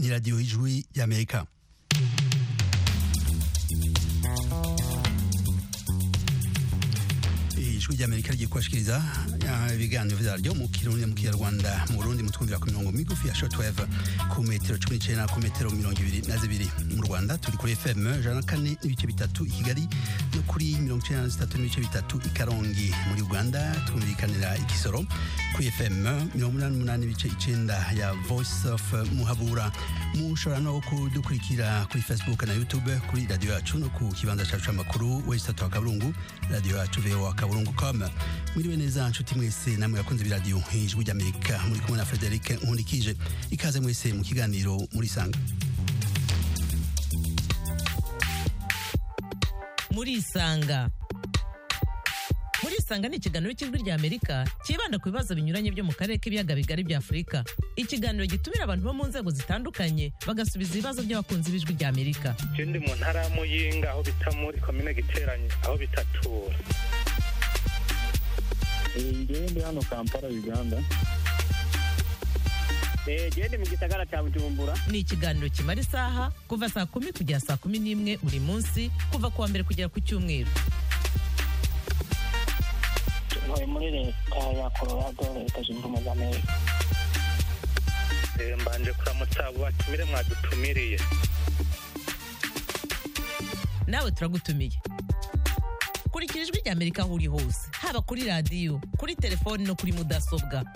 ni radiyo y'ijwi y'amerika ijwi ry'amerika rigiye kubashikiriza ibiganiro vyaryo mu kirundi mu kinyarwanda mu burundi mutwumvira ku mirongo migufi ya shortwave ku metero cumi n'icenda ku metero mirongo ibiri na zibiri mu rwanda turi kuri fm ijana na kane n'ibice bitatu i kigali no kuri mirongo icenda na zitatu n'ibice bitatu i karongi muri uganda twumvikanira ikisoro kuri fm mirongo umunani n'umunani n'ibice icenda ya voice of muhabura mushobora no kudukurikira kuri facebook na youtube kuri radiyo yacu no ku kibanza cacu c'amakuru wesitatu wa kaburungu radiyo yacu voa kaburungu com mwiriwe neza nshuti mwese namwe yakunze biradiyo ijwi ry'amerika muri kumwe na frederic nkundikije ikaze mwese mu kiganiro muri sanga muri isanga muri isanga ni ikiganiro cy'ijwi rya amerika cyibanda ku bibazo binyuranye byo mu karere k'ibiyaga bigari bya afurika ikiganiro gitumira abantu bo mu nzego zitandukanye bagasubiza ibibazo by'abakunzi b'ijwi rya amerika ikindi mu ntara ya muyinga aho bita muri komine giteranye aho bitatura ngewe ndi hano kampala uganda gende mu gisagara cya bujumbura ni ikiganiro kimara isaha kuva saa kumi kugera saa kumi n'imwe buri munsi kuva ku wa mbere kugera ku cyumweru ntuye muri leta ya colorado leta zunze ubumwe za amerika mbanje kuramutsa abo batumire mwadutumiriye nawe turagutumiye kurikira ijwi rya amerika aho uri hose haba kuri radiyo kuri telefoni no kuri mudasobwa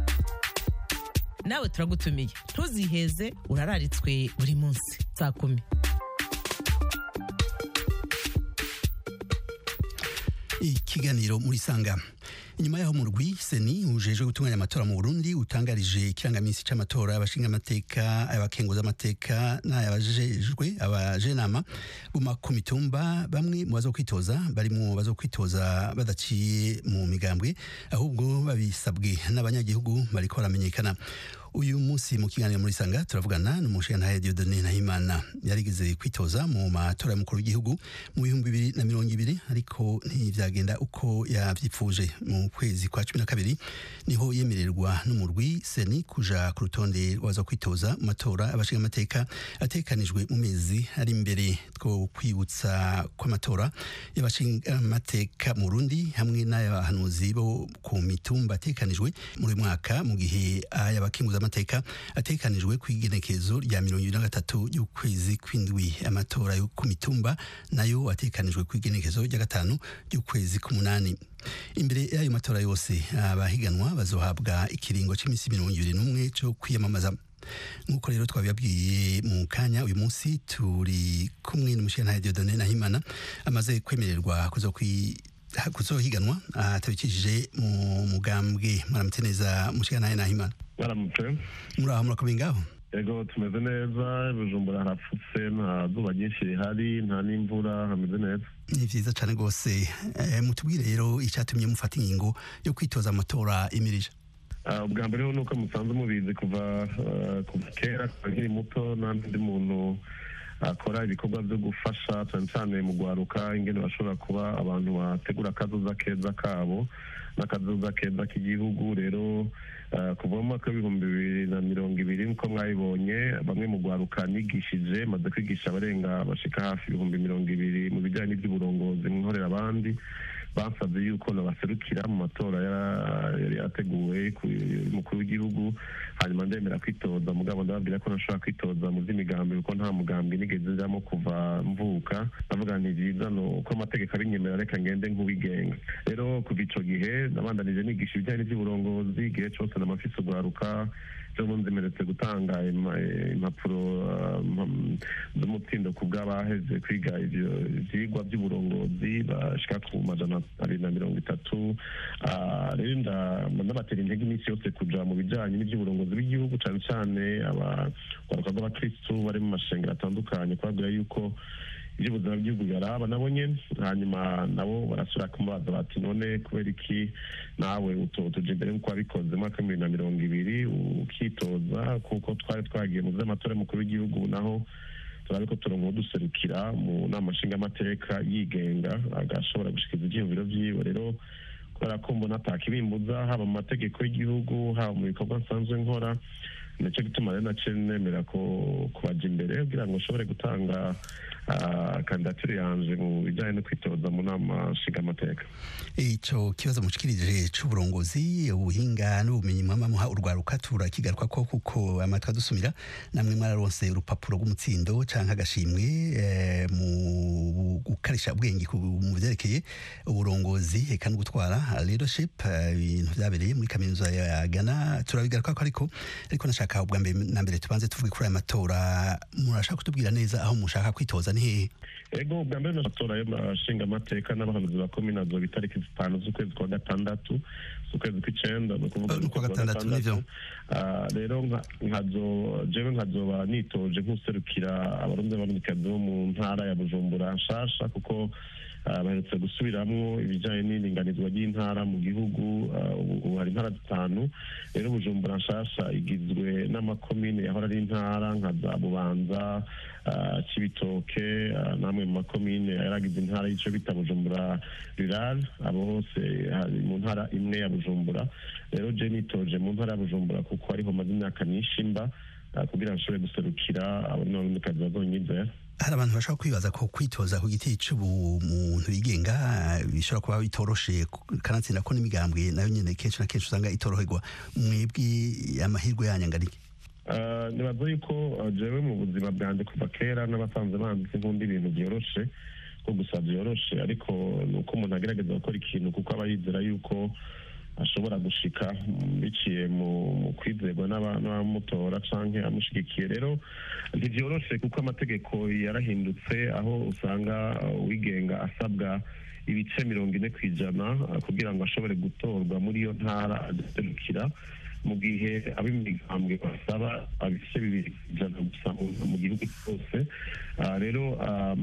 nawe turagutumiye ntuziheze urararitswe buri munsi saa kumi ikiganiro muri sanga inyuma yaho mu rwi seni ujejwe gutunganya amatora mu burundi utangarije ikirangamisi c'amatora abashinga amateka abakenguza amateka n'ayabajejwe abajenama buma ku mitumba bamwe mu bazokwitoza barimwo bazokwitoza badaciye mu migambwe ahubwo babisabwe n'abanyagihugu bariko baramenyekana uyu munsi mu kiganiro muri sanga turavugana n'umushingantahe Dieudonne Nahimana yarigeze kwitoza mu matora y'umukuru w'igihugu mu bihumbi bibiri na mirongo ibiri ariko ntivyagenda uko yavyipfuje mu kwezi kwa cumi na kabiri niho yemererwa n'umurwi seni kuja ku rutonde rwaza kwitoza mu matora abashinga amateka atekanijwe mu mezi ari imbere two kwibutsa kw'amatora y'abashinga amateka mu Burundi hamwe n'ay'abahanuzi bo ku mitumba atekanijwe muri uyu mwaka mu gihe ay'abakenguza amateka atekanijwe ku igenekerezo rya mirongo ibiri na gatatu y'ukwezi kw'indwi amatora yo ku mitumba nayo atekanijwe ku igenekerezo rya gatanu y'ukwezi k'umunani imbere y'ayo matora yose abahiganwa bazohabwa ikiringo cy'iminsi mirongo ibiri n'umwe cyo kwiyamamaza nk'uko rero twabibabwiye mu kanya uyu munsi turi kumwe n'umushingantahe Dieudonne Nahimana amaze kwemererwa kuzokwi kuzohiganwa atabikishije mu mugambwe mwaramutse neza mushingantahe Nahimana baramutse muri aho murakomeye ngaho yego tumeze neza bujumbura harapfutse nta zuba ryinshi rihari nta n'imvura hameze neza ni vyiza cane rwose Eh, mutubwire rero icatumye mufata ingingo yo kwitoza amatora imirije Ah, ubwa mbere ho nuko musanzwe mubizi kuva ah, kuva kera kuva nkiri muto nta n'undi muntu akora ibikorwa byo gufasha cyane cyane mu gwaruka ingene bashobora kuba abantu bategura akazoza keza kabo n'akazoza keza k'igihugu rero ah, kuva mu mwaka w'ibihumbi bibiri na mirongo ibiri nk'uko mwabibonye bamwe mu gwaruka nigishije maze kwigisha abarenga bashika hafi ibihumbi mirongo ibiri mu bijyanye n'iby'uburongozi nkorera abandi basabye yuko nabaserukira mu matora ya- yari yateguwe ku mukuru w'igihugu hanyuma ndemera kwitoza mugabo ndababwira ko ntashobora kwitoza mu by'imigambi kuko nta mugambi nigeze njamo kuva mvuka ndavuga nti byiza ni uko amategeko abinyemerera reka ngende nk'uwigenga rero kuva ico gihe nabandanije nigisha ibijyanye n'iby'uburongozi igihe cose namafise ugwaruka ejo bundi mperetse gutanga ima- impapuro ah, mpam- z'umutsindo ku bw'abaheze kwiga ivyo ivyigwa by'uburongozi bashika ku majana abiri na mirongo itatu Ah, rero nda- ndabatera intege iminsi yose kuja mu bijanye n'ivy'uburongozi bw'igihugu cane cane abagaruka b'abakristu bari mu mashengero atandukanye kubabwira yuko iby'ubuzima bw'igihugu biraba nabo nyene hanyuma nabo barasubira kumubaza bati none kubera iki nawe utotuje imbere nk'uko wabikoze mu mwaka w'ibihumbi bibiri na mirongo ibiri ukitoza kuko twari twagiye mu vy'amatora y'umukuru w'igihugu naho turabe ko turonka uduserukira mu nama nshingamateka yigenga agashobora gushikiza ivyiyumviro vyiwe rero kubera ko mbona atakibimbuza haba mu mategeko y'igihugu haba mu bikorwa nsanzwe nkora nicyo gituma rero naciye nemera ko kubaja imbere kugira ngo nshobore gutanga ah, kandidatire yanje mu bijyanye no kwitoza mu nama nshingamateka ico kibazo mushikirije c'uburongozi ubuhinga n'ubumenyi mwama muha urwaruka turakigaruka ko kuko amatwi adusumira namwe mwararonse urupapuro rw'umutsindo canke agashimwe eh, mu gukarisha ubwenge ku- mu vyerekeye uburongozi eka no gutwara leadership eh, ibintu vyabereye muri kaminuza ya Ghana turabigaruka ko ariko ariko nashaka ubwa mbere na mbere tubanze tuvuge kuri aya matora murashaka kutubwira neza aho mushaka kwitoza ni hehe ego bwa mbere n'amatora y'amashingamateka n'abahanuzi ba komine azoba itariki zitanu z'ukwezi kwa gatandatu z'ukwezi kw'icenda ni ukuvuga Eh, ni kuwa mu kwezi gatandatu, nivyo. Ah, rero nka- nkazo jewe nkazoba nitoje nk'userukira abarundi n'abarundikazi bo mu ntara ya bujumbura nshasha kuko ah, baherutse gusubiramwo ibijanye n'iringanizwa ry'intara mu gihugu ah, ubu ubu hari intara zitanu rero bujumbura nshasha igizwe n'amakomine yahora ari intara nka za bubanza ah, cibitoke ah, namwe mu makomine yaragize intara y'ico bita bujumbura rural abo bose hari mu ntara imwe ya bujumbura rero je nitoje mu ntara ya bujumbura kuko ariho maze imyaka myinshi mba ah, kugira ngo nshobore guserukira abarundikazi bazonyizera hari abantu bashobora kwibaza ko kwitoza ku giti c'ubumuntu yigenga eh, bishobora kuba bitoroshe kanatsinda ko n'imigambwe nayo nyene kenshi na kenshi usanga itoroherwa mwebwe amahirwe yanyu angana iki Ah, nibaza yuko ah, jewe mu buzima bwanjye kuva kera n'abasanzwe banditse nkunda ibintu byoroshe ko gusa byoroshe ariko ni uko umuntu agerageza gukora ikintu kuko aba yizera yuko ashobora gushika mm, biciye mu mu kwizerwa n'aba- n'abamutora canke amushigikiye rero ntivyoroshe kuko amategeko yarahindutse aho usanga uh, uwigenga asabwa ibice mirongo ine ku ijana uh, kugira ngo ashobore gutorwa muri iyo ntara aserukira mu gihe ab'imigambwe basaba ibice bibiri ku ijana gusa mu- mu gihugu cyose Ah, rero um,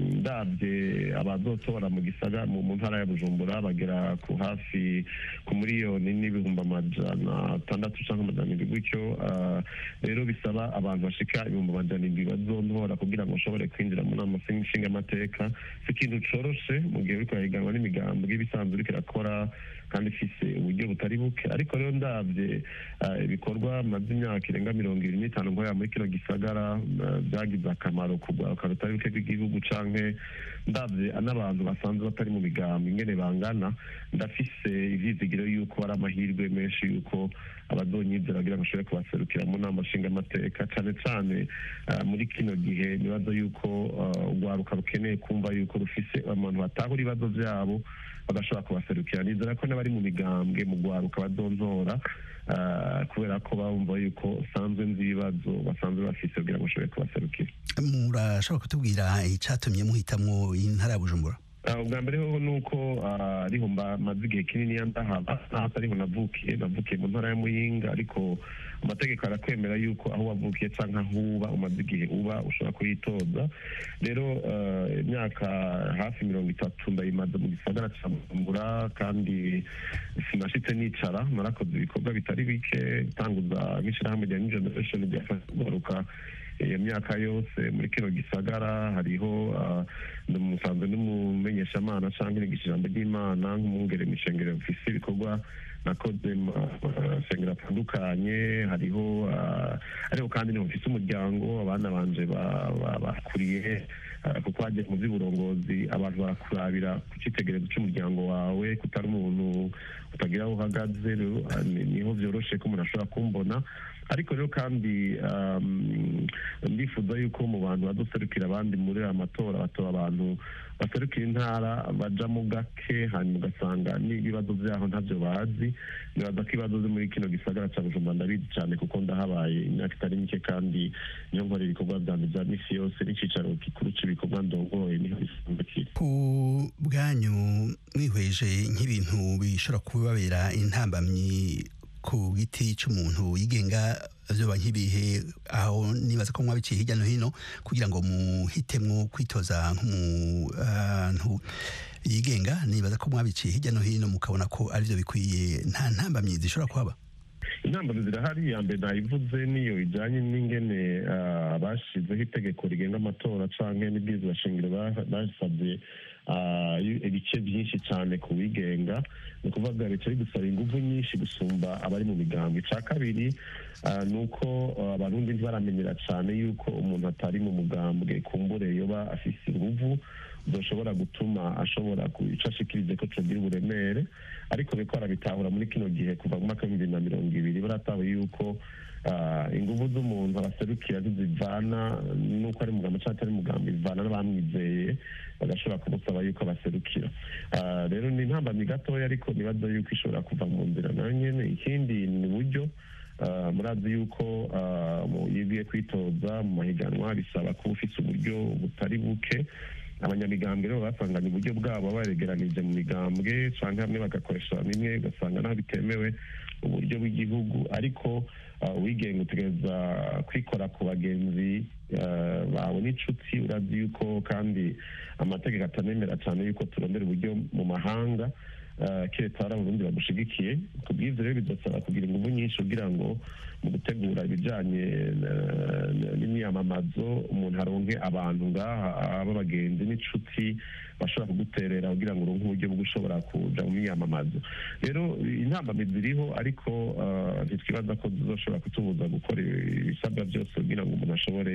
ndabye abazotora mu gisaga mu mu ntara ya bujumbura bagera ku hafi ku miliyoni n'ibihumbi amajana atandatu cyangwa amajana indwi gutyo Ah, rero bisaba abantu bashika ibihumbi amajana indwi bazontora kugira ngo bashobore kwinjira mu nama nshingamateka si ikintu coroshe mu gihe uriko urahiganwa n'imigambwe ibisanzwe uriko irakora kandi ifise uburyo butari buke ariko rero ndabye ah, ibikorwa maze imyaka irenga mirongo ibiri n'itanu nkorera muri kino gisagara ah, byagize akamaro ku rwaruka rutari buke rw'igihugu canke ndabye n'abantu basanzwe batari mu migambo ingene bangana ndafise ivyizigiro yuko ari amahirwe menshi yuko abazonyizera kugira ngo bashobore kubaserukira mu nama nshingamateka cane cane ah, muri kino gihe nibaza yuko ah, urwaruka rukeneye kumva yuko rufise abantu batahura ibibazo vyabo bagashobora kubaserukira nizera ko n'abari mu migambwe mu rwaruka bazontora ah, kubera ko bumva yuko sanzwe nzi ibibazo basanzwe bafise kugira ngo bashobore kubaserukira murashobora kutubwira icatumye muhitamwo intara ya bujumbura Ah, ubwa mbere hoho ni uko ah, ariho mba- maze igihe kinini ndahaba naho ariho navukiye navukiye mu ntara ya muyinga ariko amategeko arakwemera yuko aho wavukiye canke aho uba umaze igihe uba ushobora kuyitoza rero ah, imyaka hafi mirongo itatu ndayimaze mu gisagara ca bujumbura kandi sinashitse nicara narakoze ibikorwa bitari bike tanguza nk'ishirahamwe rya new generation ryafasha kugaruka iyo myaka yose muri kino gisagara hariho ah, ndamusanzwe n'umumenyeshamana canke nigisha ijambo ry'imana nk'umwungere mishengero mfise ibikorwa nakoze mu masengero atandukanye hariho ah, ariko kandi niho mfise umuryango abana banje ba- ba- bakuriye ah, kuko hagiye mu by'uburongozi abantu barakurabira ku cyitegererezo cy'umuryango wawe kutari umuntu utagira aho uhagaze rero ah, ni- niho vyoroshe ko umuntu ashobora kumbona ariko rero kandi um, ndifuza yuko mu bantu bazoserukira abandi muri aya matora batora abantu baserukira intara bajamo gake hanyuma ugasanga n'ibibazo vyaho ntavyo bazi nibaza ko ibibazo vyo muri kino gisagara ca bujumbura ndabizi cane kuko ndahabaye imyaka itari mike kandi niyo nkora ibikorwa vyanje vya misi yose n'icicaro gikuru c'ibikorwa ndongoye niho bisanzwe kiri ku bwanyu mwihweje nk'ibintu bishobora kubabera intambamyi ku giti c'umuntu yigenga vyoba nk'ibihe aho nibaza ko mwabiciye hirya no hino kugira ngo muhitemwo kwitoza nk'umuntu yigenga nibaza ko mwabiciye hirya no hino mukabona ko arivyo bikwiye nta ntambamyi zishobora kuhaba intambara zirahari iya mbere nayivuze niyo ijyanye n'ingene ah, bashizeho itegeko rigenga amatora canke n'ibwirizwa shingiro ba- basabye ah, ibice byinshi cyane ku wigenga ni ukuvuga leta iri gusaba ingufu nyinshi gusumba abari mu migambi icya kabiri ah, ni uko ah, abarundi ntibaramenyera cyane yuko umuntu atari mu mugambwe kumbure yoba afise inguvu zoshobora gutuma ashobora icyo ashikirize ko tugira uburemere ariko biko barabitahura muri kino gihe kuva mu mwaka w'ibihumbi bibiri na mirongo ibiri baratahuye yuko ah, inguvu z'umuntu abaserukira zizivana n'uko ari mugambo cyangwa atari mugambo bivana n'abamwizeye bagashobora kumusaba yuko abaserukira Ah, rero ni intambamyi gatoya ariko nibaza yuko ishobora kuva mu nzira nayo nyene ikindi ni uburyo Ah, murazi yuko ah, mu- iyo ugiye kwitoza mu mahiganwa bisaba kuba ufite uburyo butari buke abanyamigambwe rero basanganye uburyo bwabo baregeranije mu migambwe cyangwa hamwe bagakoresha bimwe ugasanga naho bitemewe uburyo bw'igihugu ariko ah, uwigenga utegereza kwikora ku bagenzi ah, bawe n'inshuti urazi yuko kandi amategeko atanemera cyane yuko turondera uburyo mu mahanga ah, keretse hari abarundi bagushigikiye ku bw'ivyo rero bidusaba kugira ingufu nyinshi kugira ngo mu gutegura ibijanye na- na- n'imyamamazo umuntu aronke abantu ngaha b'abagenzi n'inshuti bashobora kuguterera kugira ngo uronke uburyo bwo gushobora kuja mu myamamazo rero intambamyi ziriho ariko ah, ntitwibaza ko zizoshobora kutubuza gukora ibisabwa byose kugira ngo umuntu ashobore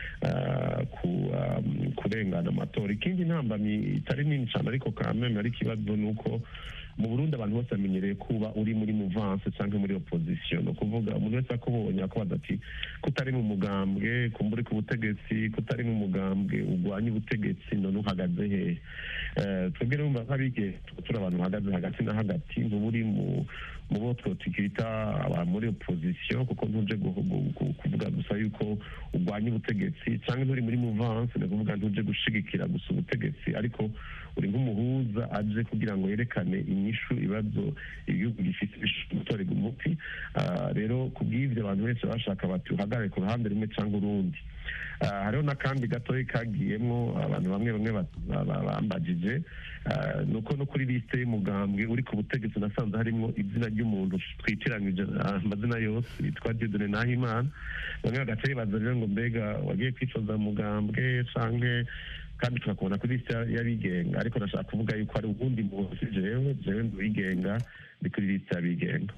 ah, ku- ah, kurengana amatora ikindi ntambamyi itari nini cyane ariko kameme ari ikibazo ni uko mu burundi abantu bose bamenyereye kuba uri muri muvanse cyangwa muri opposition ni ukuvuga umuntu wese akubonye akubaza ati kutari mu mugambwe kumba uri ku butegetsi kutari mu mugambwe urwanya ubutegetsi none uhagaze hehe Eh, twebwe numva nk'abige turi abantu bahagaze hagati na hagati ntuba uri mu mu bo twita aba muri opposition kuko ntuje gu- gu- gu- kuvuga gusa yuko urwanya ubutegetsi cyangwa nturi muri muvanse ni ukuvuga ntuje gushigikira gusa ubutegetsi ariko uri nk'umuhuza aje kugira ngo yerekane inyishu ibibazo igihugu gifite gutorerwa umuti Ah, rero ku bw'ibyo abantu benshi bashaka bati uhagarare ku ruhande rumwe cyangwa urundi Ah, hariho n'akandi gatoya kagiyemo abantu bamwe bamwe ba- ba- ba- bambajije Ah, ni uko no kuri lisite y'umugambwe uri ku butegetsi nasanze harimo izina ry'umuntu twitiranyije ah, amazina yose yitwa Dieudonne Nahimana bamwe bagaca bibaza rero ngo mbega wagiye kwifoza mu mugambwe canke kandi tukakubona kuri lisite y'abigenga ariko ndashaka kuvuga yuko hari ubundi muntu si jewe jewe ndi uwigenga ndi kuri lisite y'abigenga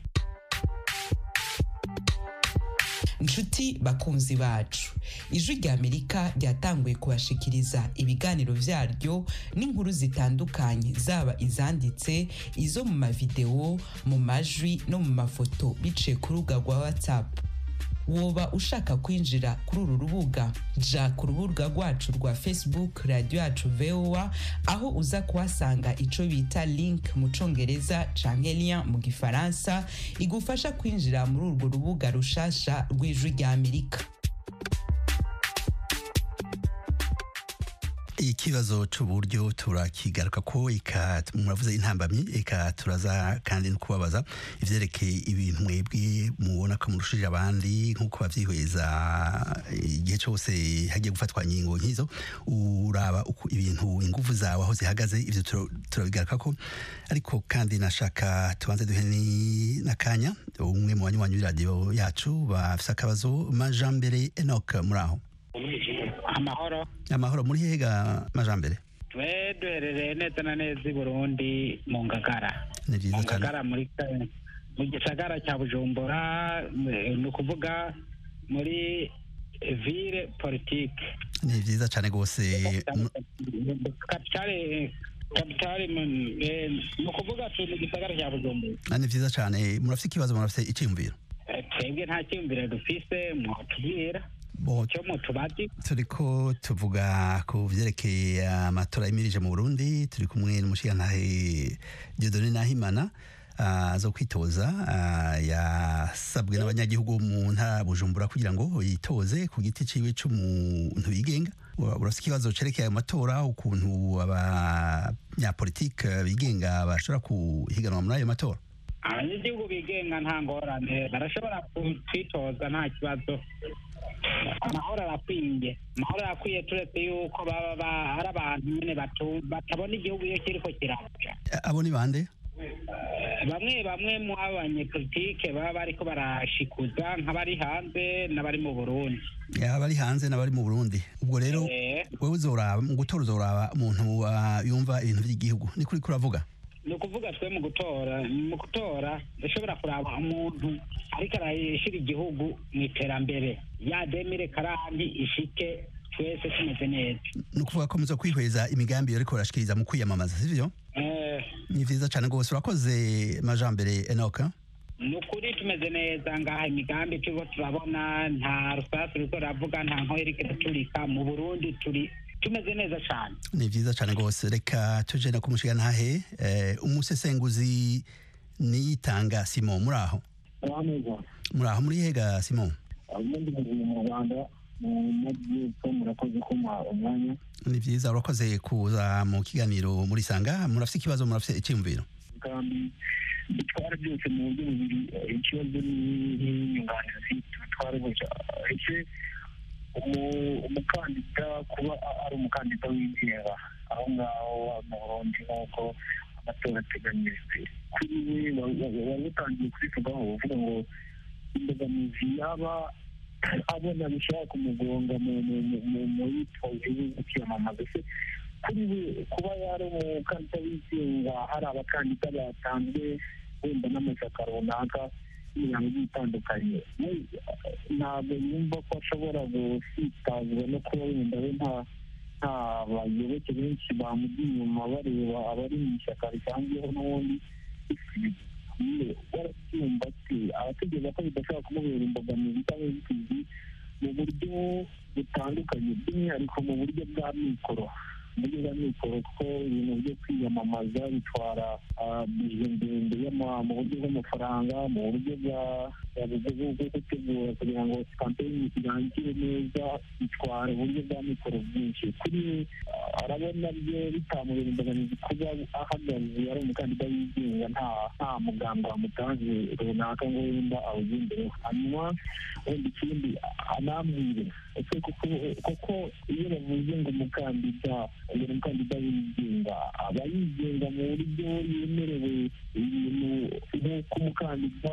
nshuti bakunzi bacu ijwi rya amerika ryatanguye kubashikiriza ibiganiro vyaryo n'inkuru zitandukanye zaba izanditse izo mu mavideo mu majwi no mu mafoto biciye ku rubuga rwa whatsapp woba ushaka kwinjira kuri uru rubuga ja ku rubuga rwacu rwa facebook radiyo yacu voa aho uza kuhasanga ico bita link mu congereza canke lien mu gifaransa igufasha kwinjira muri urwo rubuga rushasha rw'ijwi rya amerika ikibazo c'uburyo turakigaruka ko eka muravuze intambamyi eka turaza kandi no kubabaza ivyerekeye ibintu mwebwe mubona ko murushije abandi nk'uko bavyihweza igihe cose hagiye gufatwa ingingo nk'izo uraba uko ibintu ingufu zawe aho zihagaze ivyo tura- turabigaruka ko ariko kandi nashaka tubanze duhe ni- n'akanya umwe mu banywanyi b'iradiyo yacu bafise akabazo majambere enoc muri aho amahoro amahoro muri hega majambere twe duherereye neza na neza i burundi mu ngagara ni mu vyiza cyane ngagara muri ka- mu gisagara cya bujumbura eh, ni ukuvuga muri ville politike ni vyiza cyane rwose mu- kapitale kapitale mu- eh, ni ukuvuga turi mu gisagara cya bujumbura Ah, ni vyiza cyane murafite ikibazo murafite icyiyumviro Eh, twebwe nta cyiyumviro dufise mwotubwira Bo, icyo mutubazi turiko tuvuga ku vyerekeye amatora yimirije mu burundi turi kumwe n'umushigantahe diodone nahimana ah, zo kwitoza ah, yasabwe n'abanyagihugu mu ntara ya bujumbura kugira ngo yitoze ku giti ciwe c'umuntu yigenga Ura- urafite ikibazo cerekeye ayo matora ukuntu abanyapolitike bigenga bashobora kuhiganwa muri ayo matora abanyagihugu bigenga nta ngorane barashobora kwitoza nta kibazo amahoro arakwiye amahoro arakwiye turetse yuko baba ba- ari abantu nyine batu- batabona igihugu iyo kiriko kiraja abo ni bande bamwe bamwe mu abanyepolitike baba bariko barashikuza nk'abari hanze n'abari mu burundi yaba ari hanze n'abari mu burundi ubwo rero Eh, wowe uzoraba mu gutora uzoraba umuntu ah, yumva ibintu by'igihugu ni kuri kuravuga ni ukuvuga twe mu gutora mu gutora dushobora kuraba umuntu ariko arashyira igihugu mu iterambere ya demire karandi ishike twese tumeze neza ni ukuvuga ko muzo kwihweza imigambi ariko barashikiriza mu kwiyamamaza sivyo Eh, ni vyiza cane rwose urakoze majambere enoka ni ukuri tumeze neza ngaha imigambi turiko turabona nta rusasu ruriko ruravuga nta nkoyo iriko iraturika mu burundi turi tumeze neza cane ni vyiza cane rwose reka tuje no kumushiga ntahe eh, umusesenguzi niyitanga simon muri aho neza muri aho muri hega simon ubundi buzima mu rwanda mu majyepfo murakoze kuma umwanya ni vyiza urakoze kuza mu kiganiro muri sanga murafise ikibazo murafise icyumviro kandi bitwara byose mu buryo bubiri eh, ikibazo n'inyunganizi tubitware gutya ese umu- umukandida kuba a- ari umukandida wigenga aho ngaho mu burundi nk'uko amatora ateganyijwe kuri we wa- wa- wari utangiye kubivugaho uvuga ngo imbogamizi yaba abona bishobora kumugonga mu mu- mu- mu- mu yitoze yo kwiyamamaza se kuri we kuba yari umukandida wigenga hari abakandida batanzwe wenda n'amashyaka runaka n'imiryango igiye itandukanye we ntabwo yumva ko ashobora gusitazwa no kuba wenda we nta nta bayoboke benshi bamujya inyuma bareba abari mu ishyaka risanzweho n'ubundi ye warabyumva ati abategereza ko bidashobora kumubera imbogamizi cyangwa inzitizi mu buryo butandukanye by'umwihariko mu buryo bwa mikoro mu buryo bwa mikoro kuko ibintu byo kwiyamamaza bitwara ah, bije ndende y'ama- mu buryo bw'amafaranga mu buryo bwa bwa- bwo bwo- bwo gutegura kugira ngo kampeyini irangire neza bitwara uburyo bwa mikoro bwinshi kuri we ah, arabona byo bitamubera imbogamizi kuba ahagaze ari umukandida wigenga nta nta muganga wamutanze runaka ngo wenda awugendereho hanyuma wenda ikindi anambwire ese kuko kuko iyo bavuze ngo umukandida uyu ni umukandida wigenga aba yigenga mu buryo yemerewe ibintu nk'uko umukandida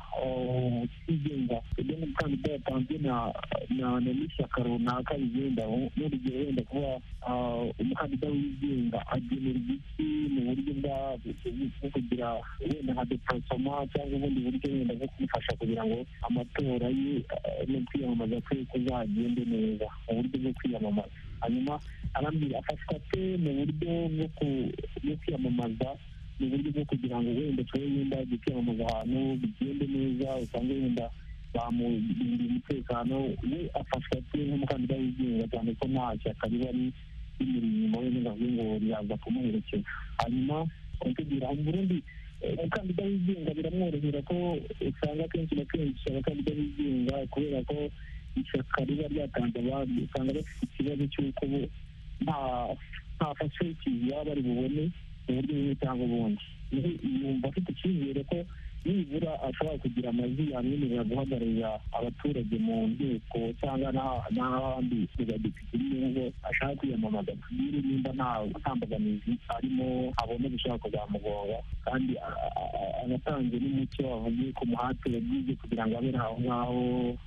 uh, utigenga ibyo umukandida yatanzwe na na na n'ishyaka runaka bigenda n'urugero wenda kuba uh, umukandida wigenga agenera igiti mu buryo bwa bwo kugira wenda nka deparasoma cyangwa ubundi buryo wenda bwo kumufasha kugira ngo amatora ye uh, no kwiyamamaza kwe kuzagende neza mu buryo bwo kwiyamamaza hanyuma arambwira afashwa ate mu buryo bwo ku- bwo kwiyamamaza mu buryo bwo kugira ngo wenda tube wenda ajye kwiyamamaza ahantu bigende neza usange wenda bamurindira umutekano we afashwa ate nk'umukandida wigenga cyane ko nta shyaka riba ri- rimuri inyuma we n'ingavuye ngo riraza kumuherekeza hanyuma kugira mu burundi eh, umukandida wigenga biramworohera ko usanga kenshi na kenshi abakandida bigenga kubera ko ishyaka riba ryatanze abandi usanga bafite ikibazo cy'uko bo nta nta facilities baba bari bubone mu buryo bumwe cyangwa ubundi Rero yumva afite icyizere ko nibura ashobora kugira amajwi yamwemerera guhagararira abaturage mu nteko cyangwa n'aha- n'ahandi ku badepite nubwo ashaka kwiyamamaza tubwire nimba nta nta mbogamizi arimo abona bishobora kuzamugonga kandi a- a- a- anatanze n'umucyo avuge ku muhate yagize kugira ngo abe aho ngaho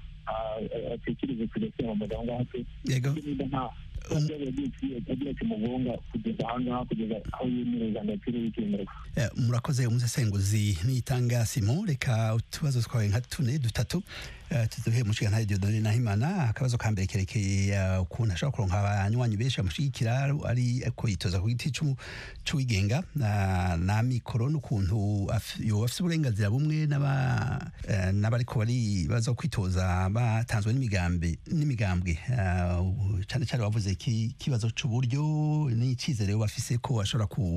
a- a- atekereze kujya kwiyamamaza aho ngaho se yego niba nta ntabwo yagiye agira kimugonga kugeza aha ngaha kugeza aho yemereza agaciro y'icyemerwa Eh, murakoze umusesenguzi niyitanga simon reka utubazo twawe nka tune dutatu eh, tuduhe mushiga ntahe diodone nahimana akabazo ka mbere kerekeye eh, ukuntu ashobora kuronka abanywanyi benshi bamushigikira ari ko yitoza ku giti c'u- c'uwigenga na na mikoro n'ukuntu af- yoba afise uburenganzira bumwe n'aba eh, n'abariko bari baza kwitoza batanzwe n'imigambi n'imigambwe eh, ubu cane cane wavuze iki kibazo c'uburyo n'icizere bafise ko ashobora ku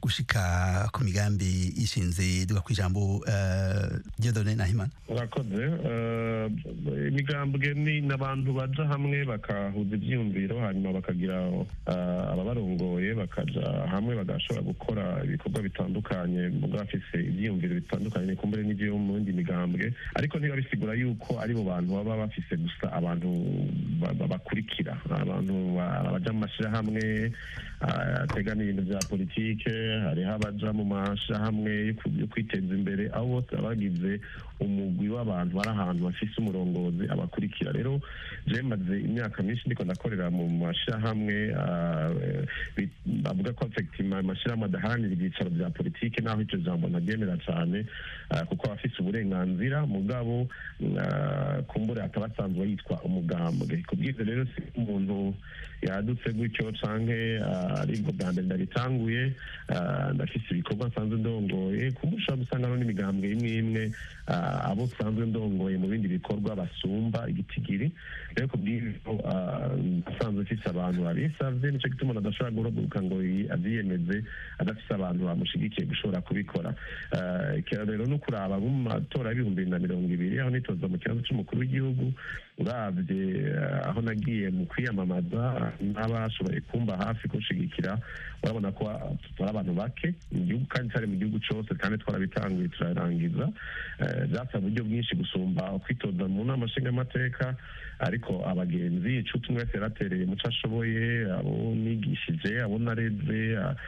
gushika ku migambi ishinze duga ku ijambo eh, Dieudonné Nahimana urakoze eh, eh, imigambwe ni n'abantu baja hamwe bakahuza ivyiyumviro hanyuma bakagira eh, ababarongoye bakaja hamwe bagashobora gukora ibikorwa bitandukanye muga bafise ivyiyumviro bitandukanye kumbure n'ivyo mu yindi migambwe ariko ntiba bisigura yuko aribo bantu baba bafise gusa abantu ba- ba- bakurikira abantu ba- baja mu mashirahamwe ah, ategana ibintu vya politike hariho abaja mu mashirahamwe yo ku- yo kwiteza imbere aho bose baba bagize umugwi w'abantu bari ahantu bafise umurongozi abakurikira rero je maze imyaka myinshi ndiko ndakorera mu mashirahamwe ah, eh, bi- bavuga ko effectivement amashirahamwe adaharanira ibyicaro vya politike naho ico jambo ntaryemera cane ah, kuko aba afise uburenganzira mugabo ah, kumbure akaba asanzwe yitwa umugambwe kubw'ivyo rero si umuntu yadutse gutyo canke ah, aribwo bwa mbere ndabitanguye ah, ndafise ibikorwa nsanzwe ndongoye kumbure ushobora gusanga no n'imigambwe imwe imwe ah, abo nsanzwe ndongoye mu bindi bikorwa basumba igitigiri rero kubw'ivyo ah, asanzwe mfise abantu babisavye nico gituma umuntu adashobora guhaguruka ngo yi- avyiyemeze adafise abantu bamushigikiye gushobora kubikora Ah, ikero rero no kuraba nko mu matora y'ibihumbi bibiri na mirongo ibiri aho nitoza mu kibazo c'umukuru w'igihugu uravye ah, aho nagiye mu kwiyamamaza n'abashoboye kumba hafi kunshigikira urabona ko ah, turi abantu bake mu gihugu kandi cyari mu gihugu cose kandi twarabitanguye turarangiza Eh, vyasaba uburyo bwinshi gusumba kwitoza mu nama nshingamateka ariko abagenzi icuti umwe wese yaratereye muco ashoboye abo nigishije abo nareze a-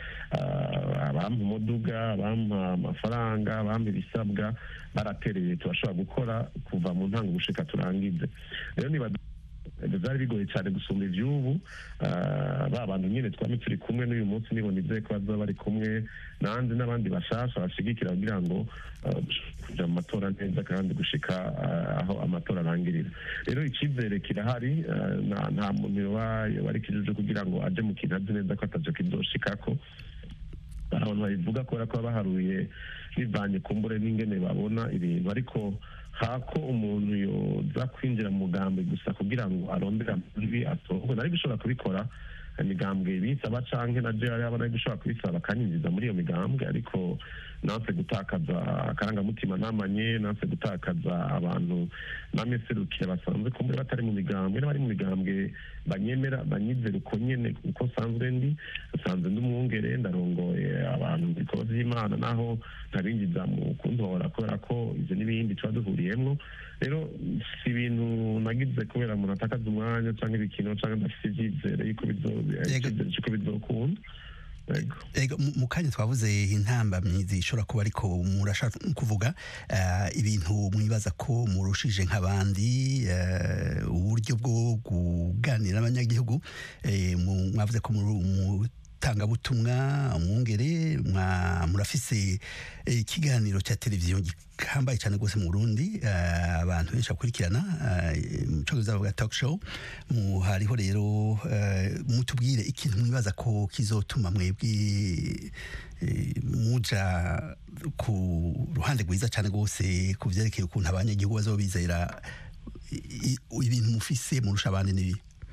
a- abampa umuduga abampa amafaranga abampa ibisabwa baratereye turashobora gukora kuva mu ntango gushika turangize rero niba byari bigoye cyane gusumba ivy'ubu Ah, ba bantu nyine twame turi kumwe n'uyu munsi nibo nizeye ko bazaba bari kumwe nanjye n'abandi bashasha bashigikira kugira ngo ah, dushobore kuja mu matora neza kandi gushika ah, aho amatora arangirira rero icyizere kirahari ah, nta- nta muntu yoba yoba ari kijuju kugira ngo aje mu kintu azi neza ko ataco kizoshikako hari abantu babivuga kubera ko baba baharuye bivanye kumbure n'ingene babona ibintu ariko hako umuntu yoza kwinjira mu mugambi gusa kugira ngo arondere amajwi atorwe nari gushobora kubikora imigambwe bisaba canke na jewe yaba nari gushobora kubisaba bakanyinjiza muri iyo migambwe ariko nanse gutakaza akarangamutima namanye nanse gutakaza abantu namye serukira basanzwe kumbure batari mu migambwe n'abari mu migambwe banyemera banyizera uko nyene uko nsanzwe ndi nsanzwe ndi umwungere ndarongoye abantu mu bikorwa vy'imana naho ntabinjiza mu kuntora kubera ko ivyo n'ibindi tuba duhuriyemwo rero si ibintu nagize kubera umuntu atakaza umwanya canke ibikino canke ndafise ivyizere yuko bizo- icyizere c'uko bizokunda Yego. Ego, mu- mu kanya twavuze intambamyi zishobora kuba ariko murashaka kuvuga eh, ibintu mwibaza ko murushije nk'abandi eh, uburyo bwo kuganira n'abanyagihugu eh, mu- mwavuze ko muri umutangabutumwa umwungere mwa- murafise eh, ikiganiro cya televiziyo gihambaye cyane rwose mu Burundi eh, abantu benshi bakurikirana eh, mu cyongereza bavuga talk show mu hariho rero eh, mutubwire ikintu mwibaza ko kizotuma mwebwe eh, muja ku ruhande rwiza cyane rwose ku vyerekeye ukuntu abanyagihugu bazobizera i- i- ibintu mufise murusha abandi n'ibi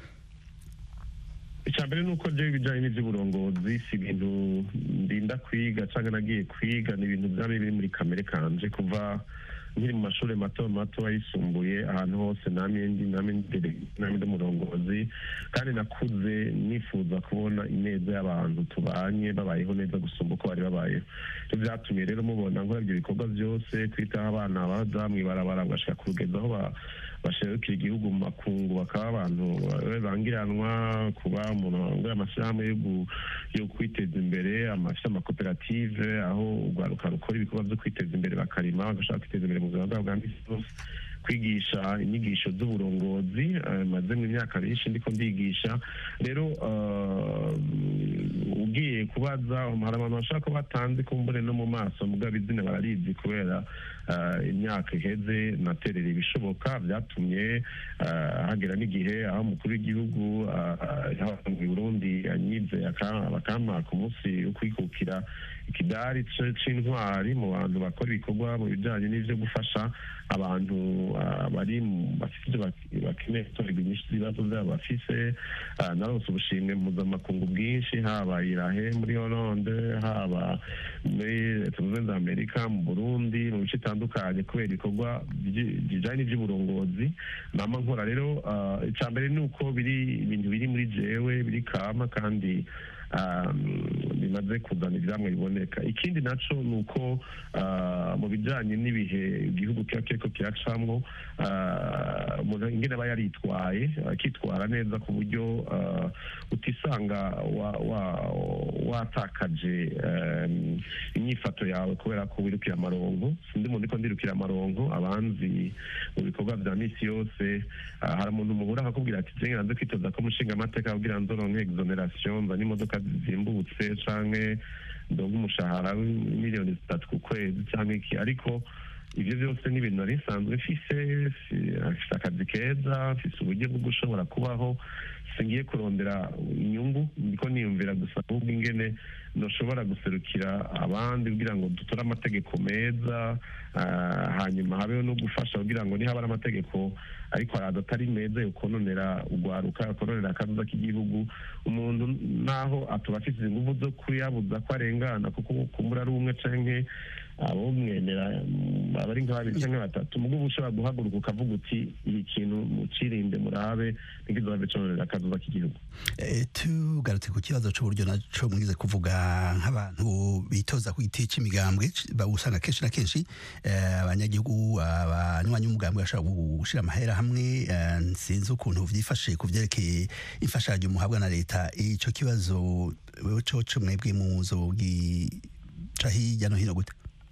icya mbere ni uko jewe ibijyanye n'iby'uburongozi si ibintu ndinda kwiga cyangwa nagiye kwiga ni ibintu byaba biri muri kamere kanje kuva nkiri mu mashuri mato mato ayisumbuye ahantu hose namye ndi namye ndere namye ndi umurongozi kandi nakuze nifuza kubona ineza y'abantu tubanye babayeho neza gusumba uko bari babayeho ibyo byatumye rero mubona nkora ibyo bikorwa byose kwitaho abana baza mw'ibarabara bagashika ku rugendo aho ba- basherukira igihugu mu makungu bakaba abantu eh, bangiranwa kuba umuntu wangura amashyirahamwe yo gu- yo kwiteza imbere amafite amakoperative aho urwaruka rukora ibikorwa byo kwiteza imbere bakarima bagashaka kwiteza imbere mu buzima bwabo bwa misi yose kwigisha inyigisho z'uburongozi eh, maze mu myaka myinshi ndiko ndigisha rero eh, ugiye kubaza hari abantu bashaka ko batanze kumbure no mu maso mugabo izina bararizi kubera eh, imyaka iheze naterera ibishoboka byatumye eh, hagera n'igihe aho umukuru w'igihugu eh, eh, mu Burundi yanyize aka- bakampa ku munsi wo kwikukira ikidari c- c'intwari mu bantu bakora ibikorwa mu bijanye n'ivyo gufasha abantu ah, bari mu- bafise ivyo bak- bakeneye gutorerwa inyishu z'ibibazo vyabo bafise Ah, narose ubushimwe mpuzamakungu bwinshi haba irahe muri hollande haba muri leta zunze ubumwe za amerika mu burundi mu bice bitandukanye kubera ibikorwa byi- bijanye n'ivy'uburongozi nama nkora rero ah, ica mbere ni uko biri ibintu biri muri jewe biri kama kandi ah, bimaze kuzana ivyamwe biboneka ikindi naco ni uko ah, mu bijanye n'ibihe igihugu kiba kiriko kiracamwo ah, umuntu ingene aba yaritwaye akitwara neza ku buryo ah, utisanga wa- wa- watakaje em, inyifato yawe kubera ko wirukira amarongo sindi umuntu ariko ndirukira amarongo abanzi mu bikorwa vya misi yose ah, hari umuntu muhura akakubwira ati jenge nanze kwitoza ko mushinga amateka kugira nzoronke exoneration nzane imodoka zizimbutse canke ndonke umushahara w'imiliyoni zitatu ku kwezi canke iki ariko ibyo byose ni ibintu nari nsanzwe mfise si- mfise akazi keza mfise uburyo bwo gushobora kubaho singiye kurondera inyungu ndiko niyumvira gusa ahubwo ingene noshobora guserukira abandi kugira ngo dutore amategeko meza ah, hanyuma habeho no gufasha kugira ngo nihaba ari amategeko ariko araza atari meza yokononera urwaruka yokononera akazuza k'igihugu umuntu naho atuba afite inguvu zo kuyabuza ko arengana kuko kumbura ari umwe canke abomwemera mm, aba ari nka babiri canke batatu mugo uba ushobora guhaguruka ukavuga uti iki kintu mucirinde murabe ntikizohave cononera akazuza k'igihugu Eh, tugarutse ku kibazo c'uburyo naco mwize kuvuga nk'abantu bitoza ku giti c'imigambwe c- ba- usanga kenshi na kenshi eh, abanyagihugu abanywanyi b'umugambwe bashobora gushira amahera hamwe eh, sinzi ukuntu vyifashe ku vyerekeye imfashanyo muhabwa na leta ico kibazo wewe coco mwebwe muzogica hirya no hino gute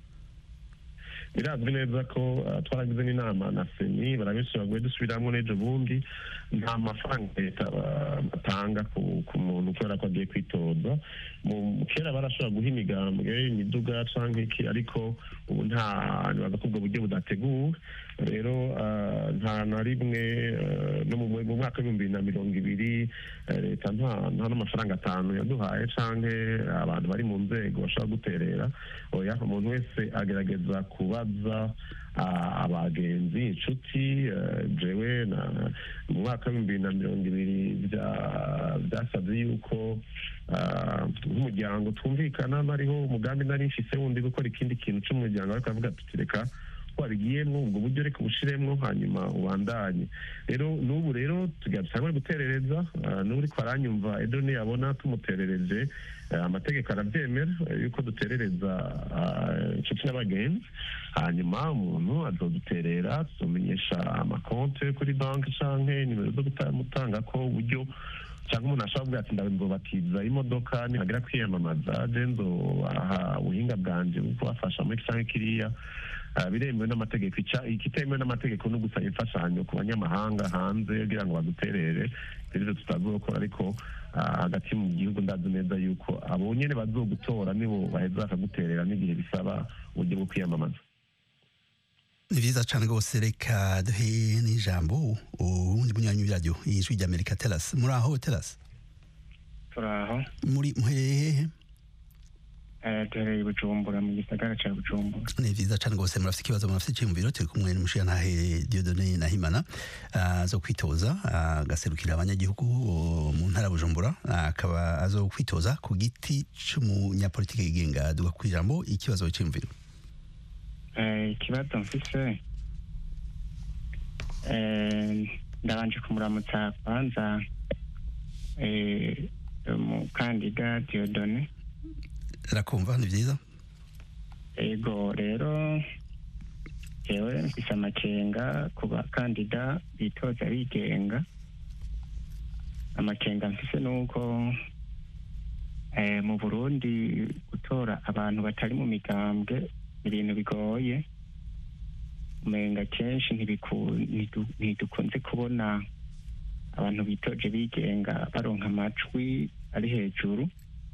birazwi neza ko uh, twaragize n'inama na seni barabishe baguye dusubiramwo n'ejo bundi nta mafaranga leta ba- batanga ku, ku muntu kubera ko agiye kwitoza mu kera barashobora guha imigambwe imiduga canke iki ariko ubu nta nibaza ko ubwo buryo budateguwe rero uh, nta na rimwe uh, no mu mu mwaka w'ibihumbi bibiri na mirongo ibiri eh, leta nta nta n'amafaranga atanu yaduhaye canke abantu bari mu nzego bashobora guterera oya umuntu wese agerageza kubaza ah, abagenzi inshuti eh, jewe na mu mwaka w'ibihumbi bibiri na mirongo ibiri bya- byasabye yuko ah, nk'umuryango twumvikana nariho umugambi nari mfise wundi gukora ikindi kintu c'umuryango ariko avuga tuti reka wabigiyemwo ubwo buryo reka ubushiremwo hanyuma ubandanye rero n'ubu rero tugatangura guterereza ah, n'ubu uriko aranyumva edo niyabona tumuterereje eh, amategeko arabyemera eh, yuko duterereza ah, inshuti n'abagenzi hanyuma umuntu azoduterera tuzomenyesha amakonte kuri banki canke nimero zo gutanga ko uburyo cyangwa umuntu ashobora kuvuga ati ndabibatiza imodoka nihagira kwiyamamaza je nzobaha ubuhinga bwanje bwo kubafasha muri canke kiriya Ah, biremewe n'amategeko Ica- ikitemewe n'amategeko no gusaba imfashanyo ku banyamahanga hanze kugira ngo baduterere ibyo tutazokora ariko ah, hagati mu gihugu ndazi neza yuko abo nyene bazogutora nibo baheza bakaguterera n'igihe bisaba uburyo bwo kwiyamamaza ni vyiza cane rwose reka duhe n'ijambo uwundi munywanyi w'iradiyo ijwi ry'amerika teras muri aho teras turaho muri muherehehe eh, duhereye i bujumbura mu gisagara ca bujumbura ni vyiza cane rwose murafite ikibazo murafite iciyumviro turi kumwe n'umushirantahe diodone nahimana azo kwitoza agaserukira abanyagihugu o, mu ntara ya bujumbura akaba azo kwitoza ku giti c'umunyapolitike yigenga duga kw'ijambo ikibazo c'iyumviro Eh, ikibazo mfise eh, ndabanje kumuramutsa kwanza eh, umukandida diodone rakumva ni vyiza ego rero jewe mfise amakenga ku bakandida bitoza bigenga amakenga mfise nuko eh, mu burundi gutora abantu batari mu migambwe ni ibintu bigoye umenga kenshi ntibiku- ntidu- ntidukunze kubona abantu bitoje bigenga baronka amajwi ari hejuru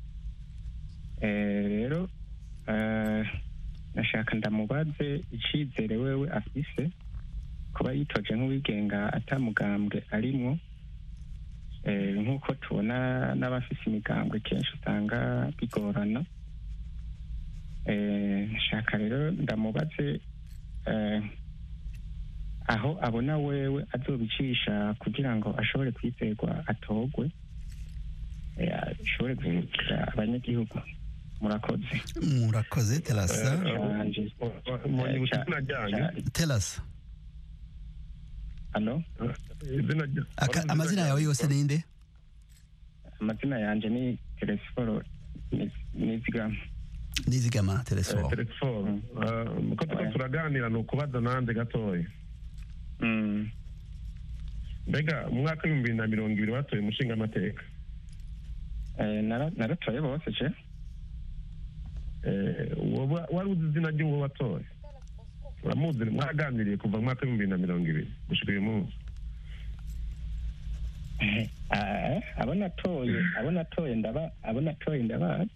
Eh, rero eh, nashaka ndamubaze icizere wewe afise kuba yitoje nk'uwigenga atamugambwe arimwo Eh, nk'uko tubona n'abafise imigambwe kenshi usanga bigorana Eh, nshaka rero ndamubaze eh, aho abona wewe azobicisha kugira ngo ashobore kwizerwa atogwe eh, ashobore guhindukira abanyagihugu murakoze murakoze terasa canje mwanyibutsa izina ryanyu terasa hano izina rya- Aka- amazina yawe yose ninde amazina yanje ni telesiforo nizigama nizigama Eh, telesforo telefone Eh, ko turiko turaganira ni ukubaza nande gatoya Mm. mbega mu mwaka w'ibihumbi bibiri na mirongo ibiri batoye umushinga amateka Eh, nara- naratoye bose je wari uzi izina ry'uwo watoye uramuzi mwaganiriye kuva mu mwaka w'ibihumbi bibiri na mirongo ibiri gushika uyu munsi Ah, abo natoye abo natoye ndaba abo natoye ndabazi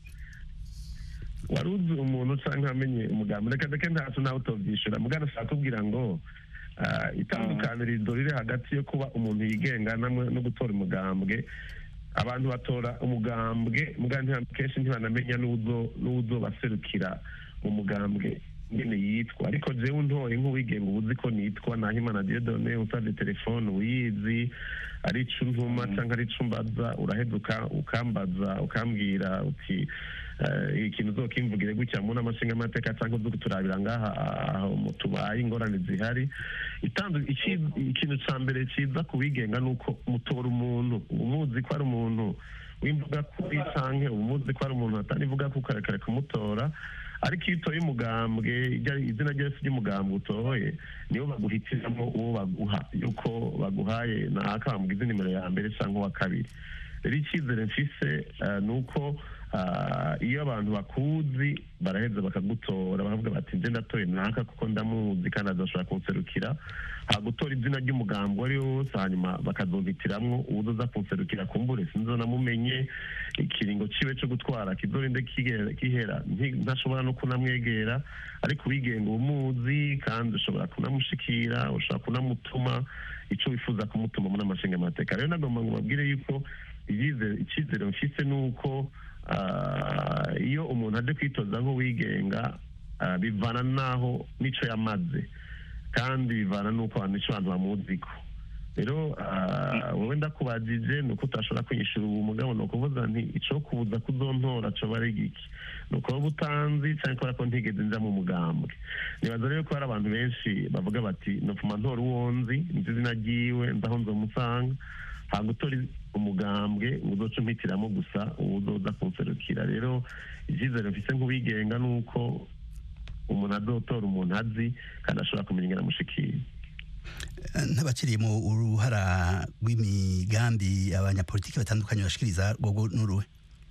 wari uzi umuntu cyangwa amenye umugambi reka reka ntacu nawe utobyishyura mugana ashaka kubwira ngo ah, itandukanirizo riri hagati yo kuba umuntu yigenga namwe no gutora umugambwe abantu batora umugambwe mugana kenshi ntibanamenya n'uzo n'uzo baserukira mu mugambwe nyine yitwa ariko jewe ntoye nk'uwigenga uba uzi ko nitwa nahimana diedone usabye telefone uyizi ari ico ntuma cyangwa ari ico mbaza uraheza uka- ukambaza ukambwira uti eh, ikintu uzokimvugire gutya mu nama nshingamateka cyangwa uzi kuturabira ngaha aho mu tubaye ingorane zihari itandu iki- ikintu ca mbere ciza ku bigenga ni uko mutora umuntu uba umuzi ko ari umuntu w'imvuga kuri canke uba umuzi ko ari umuntu atanivuga ko ukarekare kumutora ariko iyo utoye umugambwe irya- izina ryose ry'umugambwe utoye nibo baguhitiramo uwo baguha yuko baguhaye naka bamugize nimero ya mbere cyangwa uwa kabiri rero icyizere mfise eh, ni uko ah, iyo abantu bakuzi baraheza bakagutora bakavuga bati nje ndatoye naka kuko ndamuzi kandi adashobora kunserukira hagutora izina ry'umugambi uwo ari wo wose hanyuma bakazovitiramwo uwuzoza kunserukira kumbure sinzonamumenye ikiringo ciwe co gutwara kizorinde kigera- gihera nti- ntashobora no kunamwegera ariko uwigenga umuzi kandi ushobora kunamushikira ushobora kunamutuma ico wifuza kumutuma muri amashinga amateka rero nagomba ngo babwire yuko iyize- icyizere mfise ni uko ah, iyo umuntu aje kwitoza nk'uwigenga ah, bivana n'aho n'ico yamaze kandi bivana n'uko abantu ico abantu bamuziko rero ah, wowe ndakubajije ni uko utashobora kwishura ubu mugabo ni ukuvuga nti ico kubuza kuzontora coba ari giki ni uko wowe utanzi cyangwa kubera ko ntigeze nja mu mugambwe nibaza rero ko hari abantu benshi bavuga bati nopfuma ntora uwo nzi nzi izina ryiwe nzi aho nzomusanga ntabwo utora umugambwe ngo uzoce umpitiramo gusa uwo uzoza kunserukira rero icyizere mfise nk'uwigenga ni uko umuntu azotora umuntu azi kandi ashobora kumenya ingana amushikira n'abakiriye mu uruhara rw'imigambi abanyapolitiki batandukanye bashikiriza rwogo n'uruhe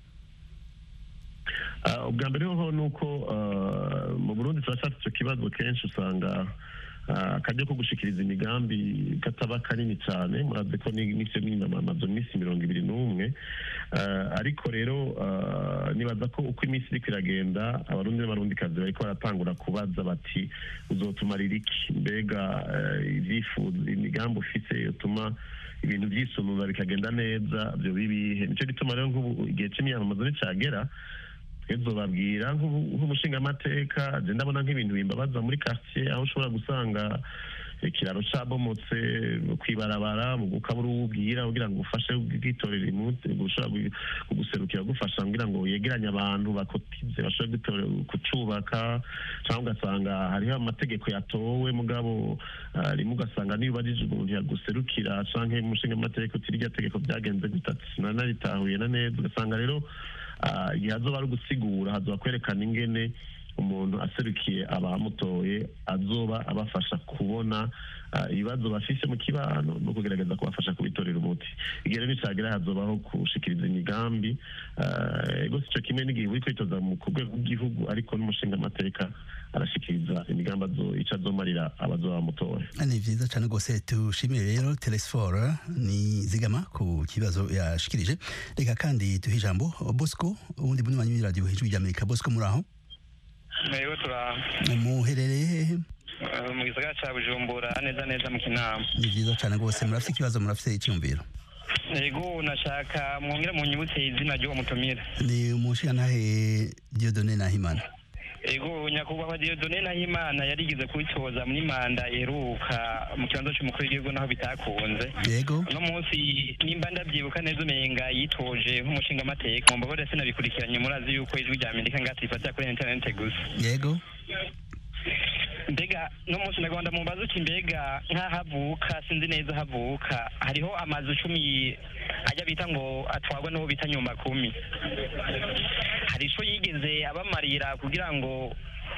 Ah, ubwa mbere hoho ni uko ah, mu burundi turashaka icyo kibazo kenshi usanga ah, akaryo ko gushikiriza imigambi kataba kanini cyane murazi ko ni- n'ivyo mwinamamazo iminsi mirongo ibiri n'umwe Ah, ariko rero ah, nibaza ko uko iminsi iriko iragenda abarundi n'abarundikazi bariko baratangura kubaza bati uzotumarira iki mbega eh, ivyifuzo imigambi ufise yotuma ibintu vyisumbuza bikagenda neza vyo bibihe nico gituma rero nk'ubu igihe c'imyamamazo nicagera twezobabwira nk'umushingamateka je ndabona nk'ibintu bimbabaza muri quartier aho ushobora gusanga ikiraro cabomotse kwibarabara mu gukabura uwubwira kugira ngo ufashe bwitorera imuti gushobora kuguserukira gufasha kugira ngo yegeranye abantu bakotize bashobore gutorera kucubaka cyangwa ugasanga hariho amategeko yatowe mugabo ah, rimwe ugasanga niyo ubajije umuntu yaguserukira canke umushinga amategeko uti irya tegeko byagenze gutatu sinanaritahuye na neza ugasanga rero ah, igihe hazoba ari ugusigura hazoba kwerekana ingene umuntu aserukiye abamutoye azoba abafasha kubona ah, ibibazo bafise mu kibano no kugerageza kubafasha kubitorera umuti igihe rero nicagera hazobaho gushikiriza imigambi ah, ego sico kimwe n'igihe uri kwitoza mu ku rwego rw'igihugu ariko n'umushinga amateka arashikiriza imigambi azo- ico azomarira abazoba bamutoye ni vyiza cane rwose tushimire rero telesfora ni zigama ku kibazo yashikirije reka kandi duhe ijambo bosco uwundi munywanyi w'iradiyo hejuru ry'amerika bosco muri aho Ego turaho muherereye hehe Eh, mu gisagara ca bujumbura neza neza mu kinama ni vyiza cane rwose murafise ikibazo murafise icyumviro ego nashaka mwongere munyibutse izina ry'uwo mutumire ni umushingantahe diodone nahimana ego nyakubahwa Dieudonne Nahimana yarigeze kubitoza muri manda iheruka mu kibanza cy'umukuru w'igihugu naho bitakunze yego uno munsi nimba ndabyibuka neza umenga yitoje nk'umushingamateka mu mbabare sinabikurikiranye murazi yuko ijwi rya amerika ngati ifatira kuri interinete gusa yego mbega no munsi ndagomba mubaza uti mbega nk'aho avuka sinzi neza aho avuka hariho amazu cumi ajya bita ngo atwarwa n'uwo bita nyumba kumi hari ico yigeze abamarira kugira ngo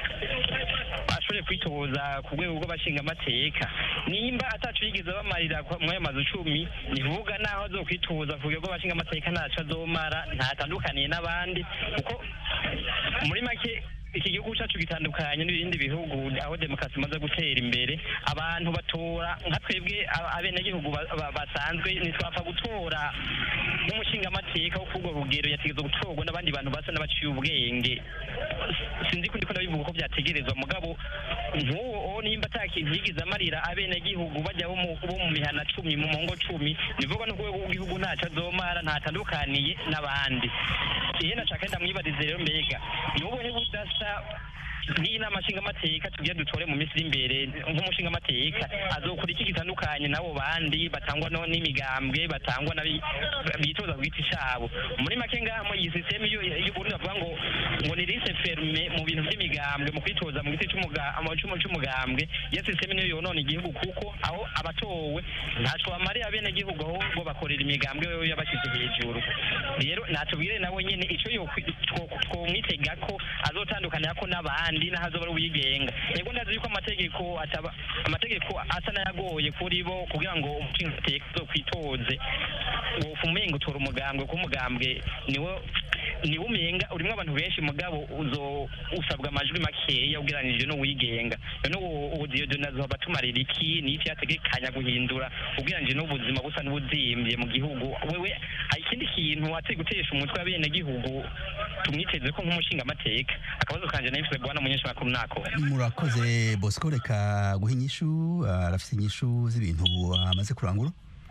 ashobore kwitoza ku rwego rw'abashingamateka nimba ataco yigeze abamarira kwa- muri ayo mazu cumi ni kuvuga naho azokwitoza ku rwego rw'abashingamateka ntaco azomara ntatandukaniye n'abandi kuko muri make iki gihugu cyacu gitandukanye n'ibindi bihugu aho demokarasi imaze gutera imbere abantu batora nka twebwe a- abenegihugu ba- ba- basanzwe ntitwapfa gutora nk'umushingamateka wo kurwo rugero yategerezwa gutorwa n'abandi bantu basa n'abaciye ubwenge sinzi ko ndiko ndabivuga uko byategerezwa mugabo nk'uwo nimba ata kintu yigeze amarira abenegihugu bajya bo mu bo mu mihana cumi mu mongo cumi nivuga no ku rwego rw'igihugu ntaco azomara ntatandukaniye n'abandi ihe nashaka ndamwibarize rero mbega ni ubuhe budasa n'inama nshingamateka tugiye dutore mu minsi iri imbere nk'umushingamateka azokora iki gitandukanye n'abo bandi batangwa no n'imigambwe batangwa n'abi- bitoza ku giti cabo muri make ngaha muri iyi sisiteme y'uburundi bavuga ngo ngo ni lise ferme mu bintu by'imigambwe mu kwitoza mu giti c'umuga- mu c'umu- c'umugambwe iyo sisiteme niyo yonona igihugu kuko aho abatowe ntaco bamariye abenegihugu ahubwo bakorera imigambwe wewe yabashyize hejuru rero natubwire nawe nyene ico yokwi- two- twomwitega ko azotandukanira ko n'abandi n'aho azoba ari uwigenga yego ndazi yuko amategeko ataba amategeko asa n'ayagoye kuri bo kugira ngo umushingamateka azokwitoze wofa umenga utora umugambwe kuko umugambwe niwo niwo umenga urimwo abantu benshi mugabo uzo usabwa amajwi makeya ugereranije n'uwigenga none uwo uwo Dieudonne azoba atumarira iki ni iki yategekanya guhindura ugereranije n'ubuzima busa n'ubuzimbye mu gihugu wewe hari ikindi kintu wateye gutesha umutwe w'abenegihugu tumwiteze ko nk'umushingamateka akabazo kanje nahise bwana munyeshamakuru nako murakoze bosco reka guha inyishu ah, arafise inyishu z'ibintu amaze kurangura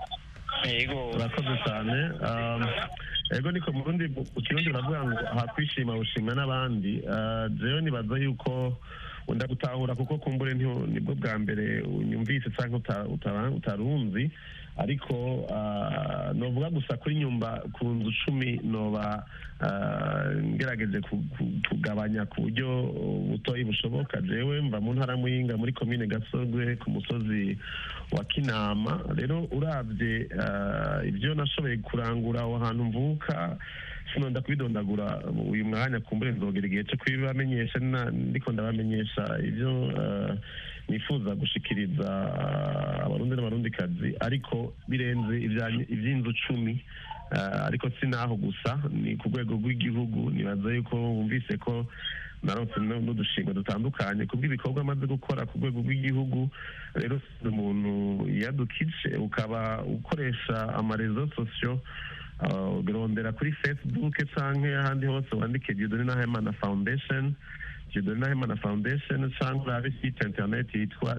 yego urakoze cyane Um, ego niko mu rundi mu kirundi baravuga ngo hakwishima ushima n'abandi Ah, jewe nibaza yuko wenda gutahura kuko kumbure ntiho- nibwo bwa mbere unyumvise cyangwa uta- utara- utarunzi ariko ah, novuga gusa kuri nyumba ku nzu cumi noba ah, ngerageje ku- ku- kugabanya ku buryo butoyi bushoboka jewe mva mu ntara muyinga muri komine gasogwe ku musozi wa kinama rero urabye ah, ibyo nashoboye kurangura aho hantu mvuka sinonda kubidondagura uyu mwanya kumbure nzogera igihe cyo kubibamenyesha na- ndiko ndabamenyesha ibyo ah, nifuza gushikiriza ah, abarundi n'abarundikazi ariko birenze ibya- iby'inzu cumi Ah, ariko si naho gusa ni ku rwego rw'igihugu nibaza yuko wumvise ko naronse nu- n'udushimwe dutandukanye kubw'ibikorwa amaze gukora ku rwego rw'igihugu rero si umuntu yadukije ukaba ukoresha amarezo sosiyo uh, urondera kuri facebook canke ahandi hose wandike Dieudonne Nahimana Foundation Dieudonne Nahimana Foundation canke urabe site internet yitwa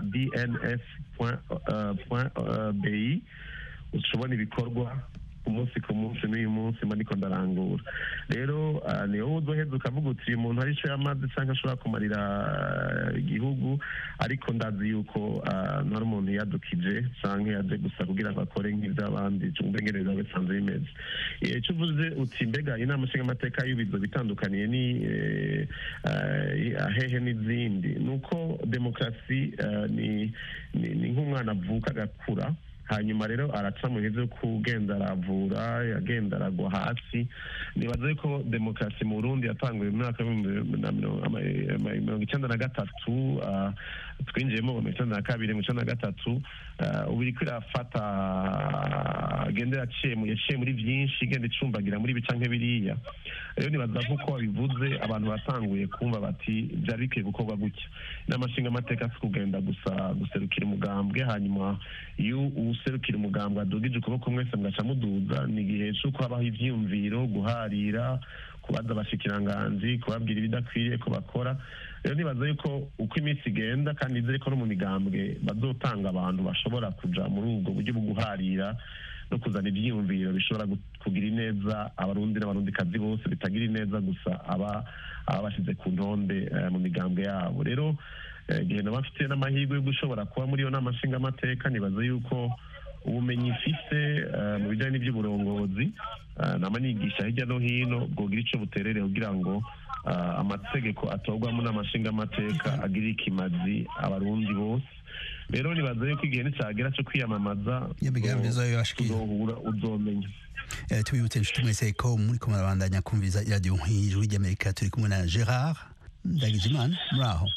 dnf.bi ushobona ibikorwa ku munsi ku munsi n'uyu munsi mba ndiko ndarangura rero ah, ni wowe uzoheza ukavuga uti uyu muntu hari ico yamaze canke ashobora kumarira ah, igihugu ariko ndazi yuko ah, ntari umuntu yadukije canke yaje gusa kugira ngo akore nk'ivy'abandi cumve ngene biba bisanzwe bimeze Eh, ico uvuze uti mbega inama nshingamateka y'ubizo bitandukaniye ni eh, ah, ahehe n'izindi ni uko demokarasi ah, ni ni- ni nk'umwana avuka agakura hanyuma rero araca mu bihe byo kugenda aravura yagenda aragwa hasi nibaza yuko demokarasi mu burundi yatanguye mu mwaka w'ibihumbi na mirongo ama- ama- mirongo icyenda na gatatu ah, twinjiyemo mu mirongo icyenda na kabiri mu icyenda na gatatu ah, ubu iriko irafata agenda yaciye mu- yaciye muri byinshi igenda icumbagira muri ibi canke biriya rero nibaza nk'uko wabivuze abantu batanguye kumva bati byari bikwiye gukorwa gutya n'amashinga amateka si kugenda gusa guserukira umugambwe hanyuma iyo userukira umugambwe adugije ukuboko mwese mugaca muduza ni igihe c'uko habaho ivyiyumviro guharira kubaza abashikiranganji kubabwira ibidakwiriye ko bakora rero nibaza yuko uko iminsi igenda kandi nizere ko no mu migambwe bazotanga abantu bashobora kuja muri ubwo buryo bwo guharira no kuzana ibyiyumviro bishobora gu- kugira ineza abarundi n'abarundikazi bose bitagira ineza gusa aba aba bashyize ku ntonde eh, mu migambwe yabo rero eh, igihe naba mfite n'amahirwe yo gushobora kuba muri iyo nama nshingamateka nibaza yuko ubumenyi mfise eh, mu bijyanye n'iby'uburongozi eh, nama nigisha hirya no hino bwogira icyo buterere kugira ngo eh, amategeko atorwamo n'amashingamateka agirire ikimazi abarundi bose rero nibaza yuko igihe nicyagera cyo kwiyamamaza Imigambi uzo- izoyibashikira. uzohura uzomenya Eh, tubibutse inshuti mwese ko muri ko murabandanya kumviriza iradiyo nk'ijwi ry'amerika turi kumwe na gerard ndagijimana muri aho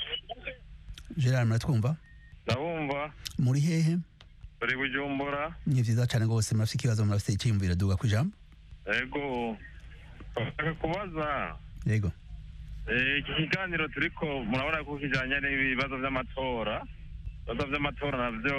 gerard muratwumva ndabumva muri hehe turi bujumbura ni vyiza cane rwose murafite ikibazo murafite icyiyumviro duga ku ijambo ego bashaka kubaza yego eh, iki kiganiro turiko murabona ko kijanye n'ibibazo vy'amatora ibibazo vy'amatora navyo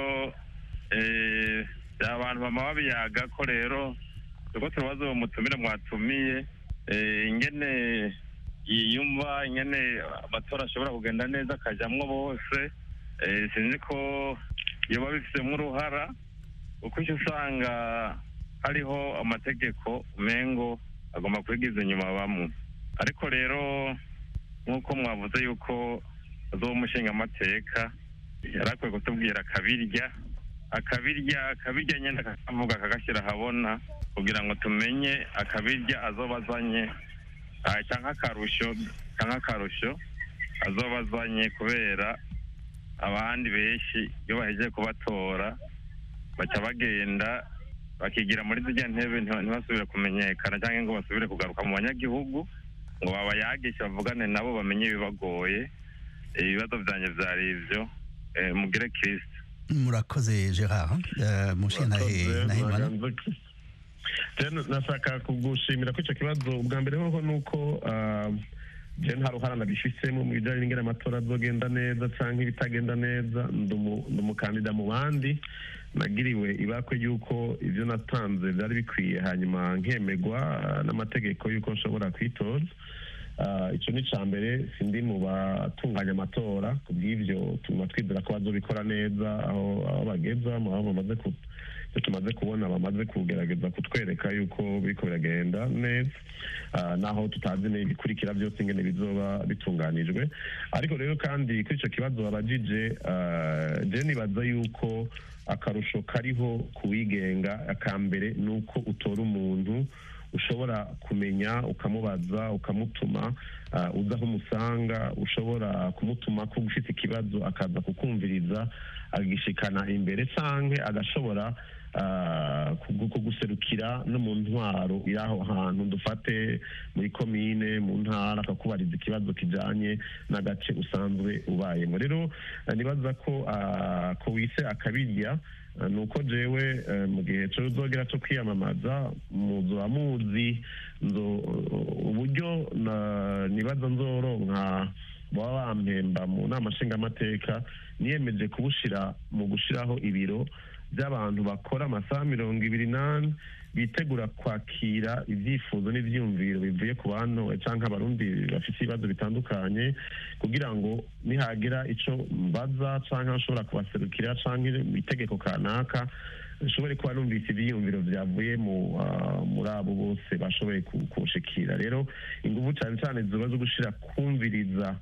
eh, abantu bama babiyaga ko rero turiko turabaza uwo mutumire mwatumiye eh, ingene yiyumva ingene amatora ashobora kugenda neza akajamwo bose eh, sinzi ko yoba bifitemo uruhara kuko icyo usanga hariho amategeko umengo agomba kwigiza inyuma bamwe ariko rero nk'uko mwavuze yuko azoba umushingamateka yari akwiye kutubwira akabirya akabirya akabirya nyine akavuga akagashyira ahabona kugira ngo tumenye akabirya azoba azanye ah, cyangwa akarusho cyangwa akarusho azoba azanye kubera abandi benshi iyo bahejeje kubatora baca bagenda bakigira muri zirya ntebe nti- ntibasubire kumenyekana cyangwa ngo basubire kugaruka mu banyagihugu ngo babayagishe bavugane nabo bamenye ibibagoye ibibazo byanjye byari ibyo eh, mugire kirisita murakoze gerard Eh, mushiye nahe nahimana Jen, nashaka kugushimira ko icyo kibazo ubwa mbere hoho ni uko ah, je nta ruhara nabifisemo mu bijyanye n'ingene amatora azogenda neza cyangwa ibitagenda neza ndi umu- ndi umukandida mu bandi nagiriwe ibakwe y'uko ibyo natanze byari bikwiye hanyuma nkemegwa ah, n'amategeko y'uko nshobora kwitoza Ah, icyo ni icya mbere sindi mu batunganya amatora ku bw'ibyo tuma twizera ko bazobikora neza aho aho bageza mu aho bamaze ku icyo tumaze kubona bamaze kugerageza kutwereka yuko biriko biragenda neza Ah, naho tutazi n'ibikurikira byose ingene bizoba bitunganijwe ariko rero kandi kuri icyo kibazo babajije ah, je nibaza yuko akarusho kariho ku wigenga akambere ni uko utora umuntu ushobora kumenya ukamubaza ukamutuma ah, uza aho umusanga ushobora kumutuma ko ufite ikibazo akaza kukumviriza agishikana imbere canke agashobora ah, kugu- kuguserukira no mu ntwaro iri aho hantu dufate muri komine mu ntara akakubariza ikibazo kijanye n'agace usanzwe ubayemo rero ah, nibaza ko ah, ko wise akabirya Ah, ni uko jewe eh, mu gihe cyo uzogera cyo kwiyamamaza muzoba muzi nzo uburyo na- nibaza nzoronka baba bampemba mu nama nshingamateka niyemeje kubushira mu gushiraho ibiro by'abantu bakora amasaha mirongo ibiri n'ane bitegura kwakira ibyifuzo n'ibyiyumviro bivuye ku bantu cyangwa abarundi bafite ibibazo bitandukanye kugira ngo nihagira icyo mbaza cyangwa nshobora kubaserukira cyangwa itegeko kanaka nshobore kuba numvise ibyiyumviro byavuye mu ah, muri abo bose bashoboye ku- kunshikira rero ingufu cyane cyane ziba zo gushira kumviriza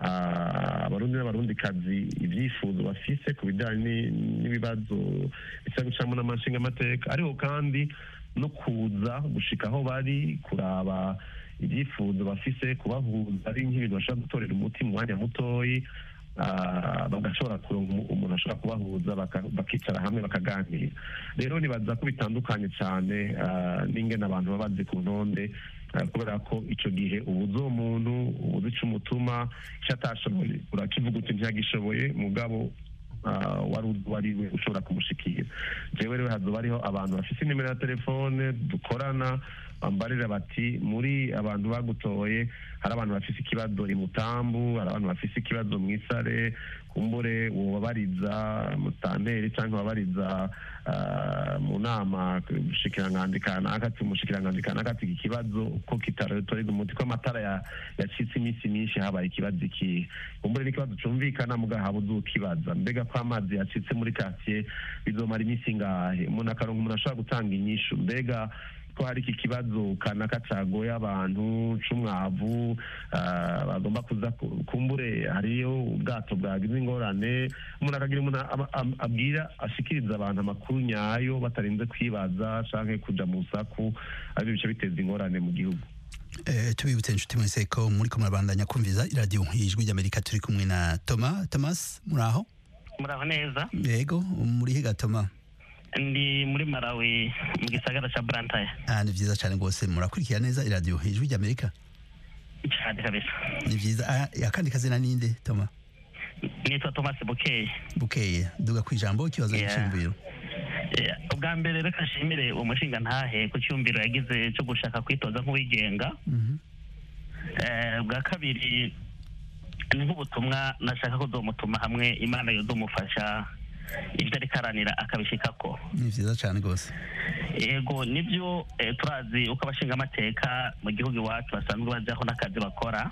ah, abarundi n'abarundikazi ibyifuzo bafise ku bijyanye ni- n'ibibazo bisa gucamo n'amashinga amateka ariko kandi no kuza gushika aho bari kuraba ibyifuzo bafise kubahuza ari nk'ibintu bashobora gutorera umuti mu mwanya mutoyi ah, bagashobora kuronka umu- umuntu ashobora kubahuza baka- bakicara hamwe bakaganira rero nibaza ko bitandukanye cyane ah, n'ingene abantu baba bazi ku ntonde ah, kubera ko icyo gihe ubuze uwo muntu ubuze ico umutuma icyo atashoboye urakivuga uti ntiyagishoboye mugabo ah, wari uzi uwo ari we ushobora kumushikira jewe rero hazoba hariho abantu bafite inimero ya telefone dukorana bambarira bati muri abantu bagutoye hari abantu bafise ikibazo i mutambu hari abantu bafise ikibazo mu isare kumbure wobabariza mutanteri cyangwa wabariza ah, mu nama umushikiranganji kanaka ati umushikiranganji kanaka ati iki kibazo ko kitaretorega umuti ko amatara ya- yacitse iminsi myinshi habaye ikibazo iki kumbure n'ikibazo cumvikana muga haba uzukibaza mbega ko amazi yacitse muri quartier bizomara iminsi ingahe umuntu akaronka umuntu ashobora gutanga inyishu mbega ko hari iki kibazo kanaka cagoye abantu c'umwavu ah, bagomba kuza ku- kumbure hariyo ubwato bwagize ingorane umuntu akagira umuntu aba- am- abwira ashikiriza abantu amakuru nyayo batarinze kwibaza canke kuja mu saku aribyo bice biteza ingorane mu gihugu Eh, tubibutse inshuti mwese ko muri ko murabandanya kumviza iradiyo ijwi ry'amerika turi kumwe na toma thomas muraho muraho neza yego muri higa toma ndi muri malawi mu gisagara cya burantaya ah, ni vyiza cyane rwose murakurikira neza iradiyo ijwi ry'amerika cyane kabisa ni vyiza ah, akandi kazina ninde toma nitwa thomas bukeye bukeye duga ku ijambo ikibazo Yeah. cy'imviro Eh, ubwa mbere reka nshimire umushinga ntahe ku cyumviro yagize cyo gushaka kwitoza nk'uwigenga Eh, bwa kabiri ni nk'ubutumwa nashaka kuzomutuma hamwe imana yozomufasha ibyo ariko aranira akabishikako ni vyiza cyane rwose yego nibyo eh, turazi uko abashingamateka mu gihugu iwacu basanzwe bajyaho n'akazi bakora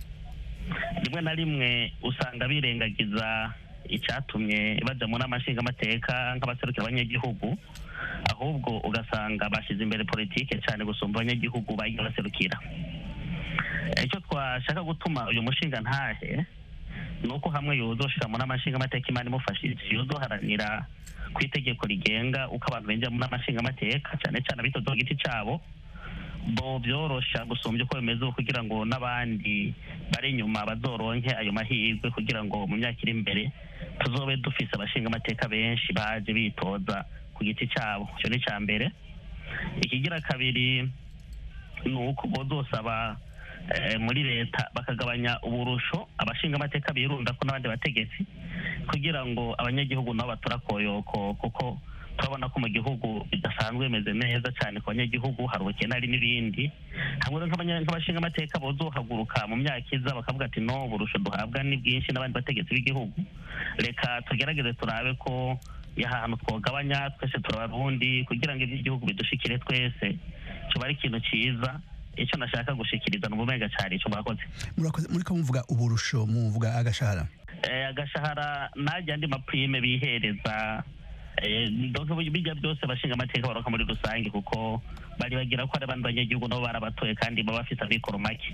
rimwe na rimwe usanga birengagiza icyatumye bajya mu nama nshingamateka nk'abaserukira abanyagihugu ahubwo ugasanga bashyize imbere politike cyane gusumba abanyagihugu bagiye baserukira icyo twashaka gutuma uyu mushinga ntahe ni uko hamwe yozoshira mu nama nshingamateka imana imufashije yozoharanira ku itegeko rigenga uko abantu binjira mu nama nshingamateka cyane cyane abitoza ku giti cyabo bo byorosha gusumbya uko bimeze ubu kugira ngo n'abandi bari inyuma bazoronke ayo mahirwe kugira ngo mu myaka iri imbere tuzobe dufise abashingamateka benshi baje bitoza ku giti cyabo icyo ni icya mbere ikigira kabiri ni uko bozosaba eh, muri leta bakagabanya uburusho abashingamateka birunda ko n'abandi bategetsi kugira ngo abanyagihugu nabo batura koyoko kuko turabona ko mu gihugu bidasanzwe bimeze neza cyane ku banyagihugu hari ubukene hari n'ibindi hamwe rero nk'abanya- nk'abashingamateka bozohaguruka mu myaka iza bakavuga ati no uburusho duhabwa ni bwinshi n'abandi bategetsi b'igihugu reka tugerageze turabe ko yaha hantu twogabanya twese turabarundi kugira ngo iby'igihugu bidushikire twese kiba ari ikintu cyiza icyo nashaka gushikiriza ni ubumenga cyane icyo mwakoze murakoze muri ko muvuga uburusho muvuga agashahara Eh, agashahara najya andi maprime bihereza eh, donc bijya byose abashinga amateka baronka muri rusange kuko bari bagira ko ari abandi banyagihugu nabo barabatoye kandi baba bafite amikoro make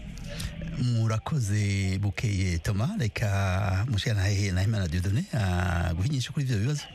murakoze bukeye toma reka mushikana hehe na himana dieudonne ah, guhinyisha kuri ivyo bibazo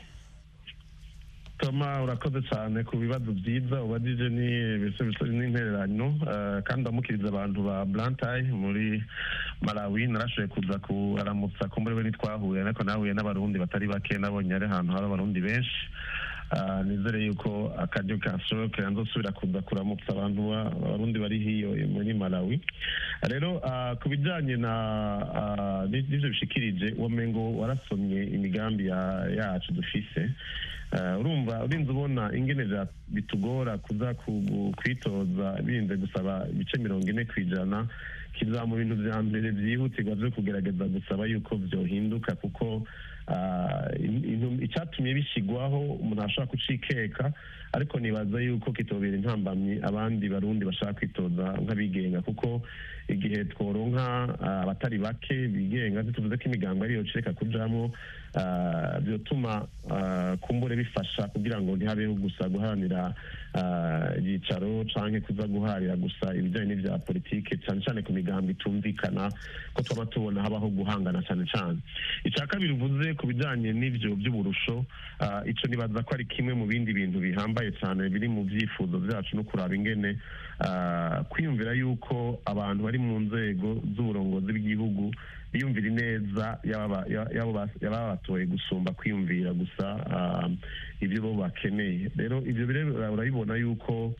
toma urakoze cyane ku bibazo byiza ubajije ni ibisubizo n'intererano eh, kandi ndamukiriza abantu ba blantayi muri malawi narashoboye kuza kuramutsa ko muri we ntitwahuye ariko nahuye n'abarundi batari bake nabonye ari ahantu hari abarundi benshi Ah, nizere yuko akaryo kashoboke nzosubira kuza kuramutsa abantu ba- abarundi bari hiyo muri malawi rero ah, ku bijyanye na ah, n'ivyo bishikirije wamengo warasomye imigambi ya- yacu dufise Eh, urumva urinze ubona ingene vya- bitugora kuza ku- kwitoza birinze gusaba ibice mirongo ine ku ijana kiza mu bintu vya mbere vyihutirwa vyo kugerageza gusaba yuko vyohinduka kuko ah, in- intu- icatumye bishigwaho umuntu ashobora kucikeka ariko nibaza yuko kitobera intambamyi abandi barundi bashaka kwitoza nk'abigenga kuko igihe tworonka ah, abatari bake bigenga ntituvuze ko imigango ariyo cireka kujamwo ah, vyotuma ah, kumbure bifasha kugira ngo ntihabeho gusa guharanira ah, ibyicaro canke kuza guharira gusa ibijanye n'ivya politike cane cane ku migambo itumvikana ko twaba tubona habaho guhangana cane cane ica kabiri uvuze ku bijanye n'ivyo vy'uburusho ah, ico nibaza ko ari kimwe mu bindi bintu bihambaye cane biri mu vyifuzo vyacu no kuraba ingene ah, kwiyumvira yuko abantu bari mu nzego z'uburongozi bw'igihugu biyumvira ineza y'aba- ya- y'abo bas- y'ababa batoye gusumba kwiyumvira gusa ah, ibyo bo bakeneye rero ivyo rero urabibona yuko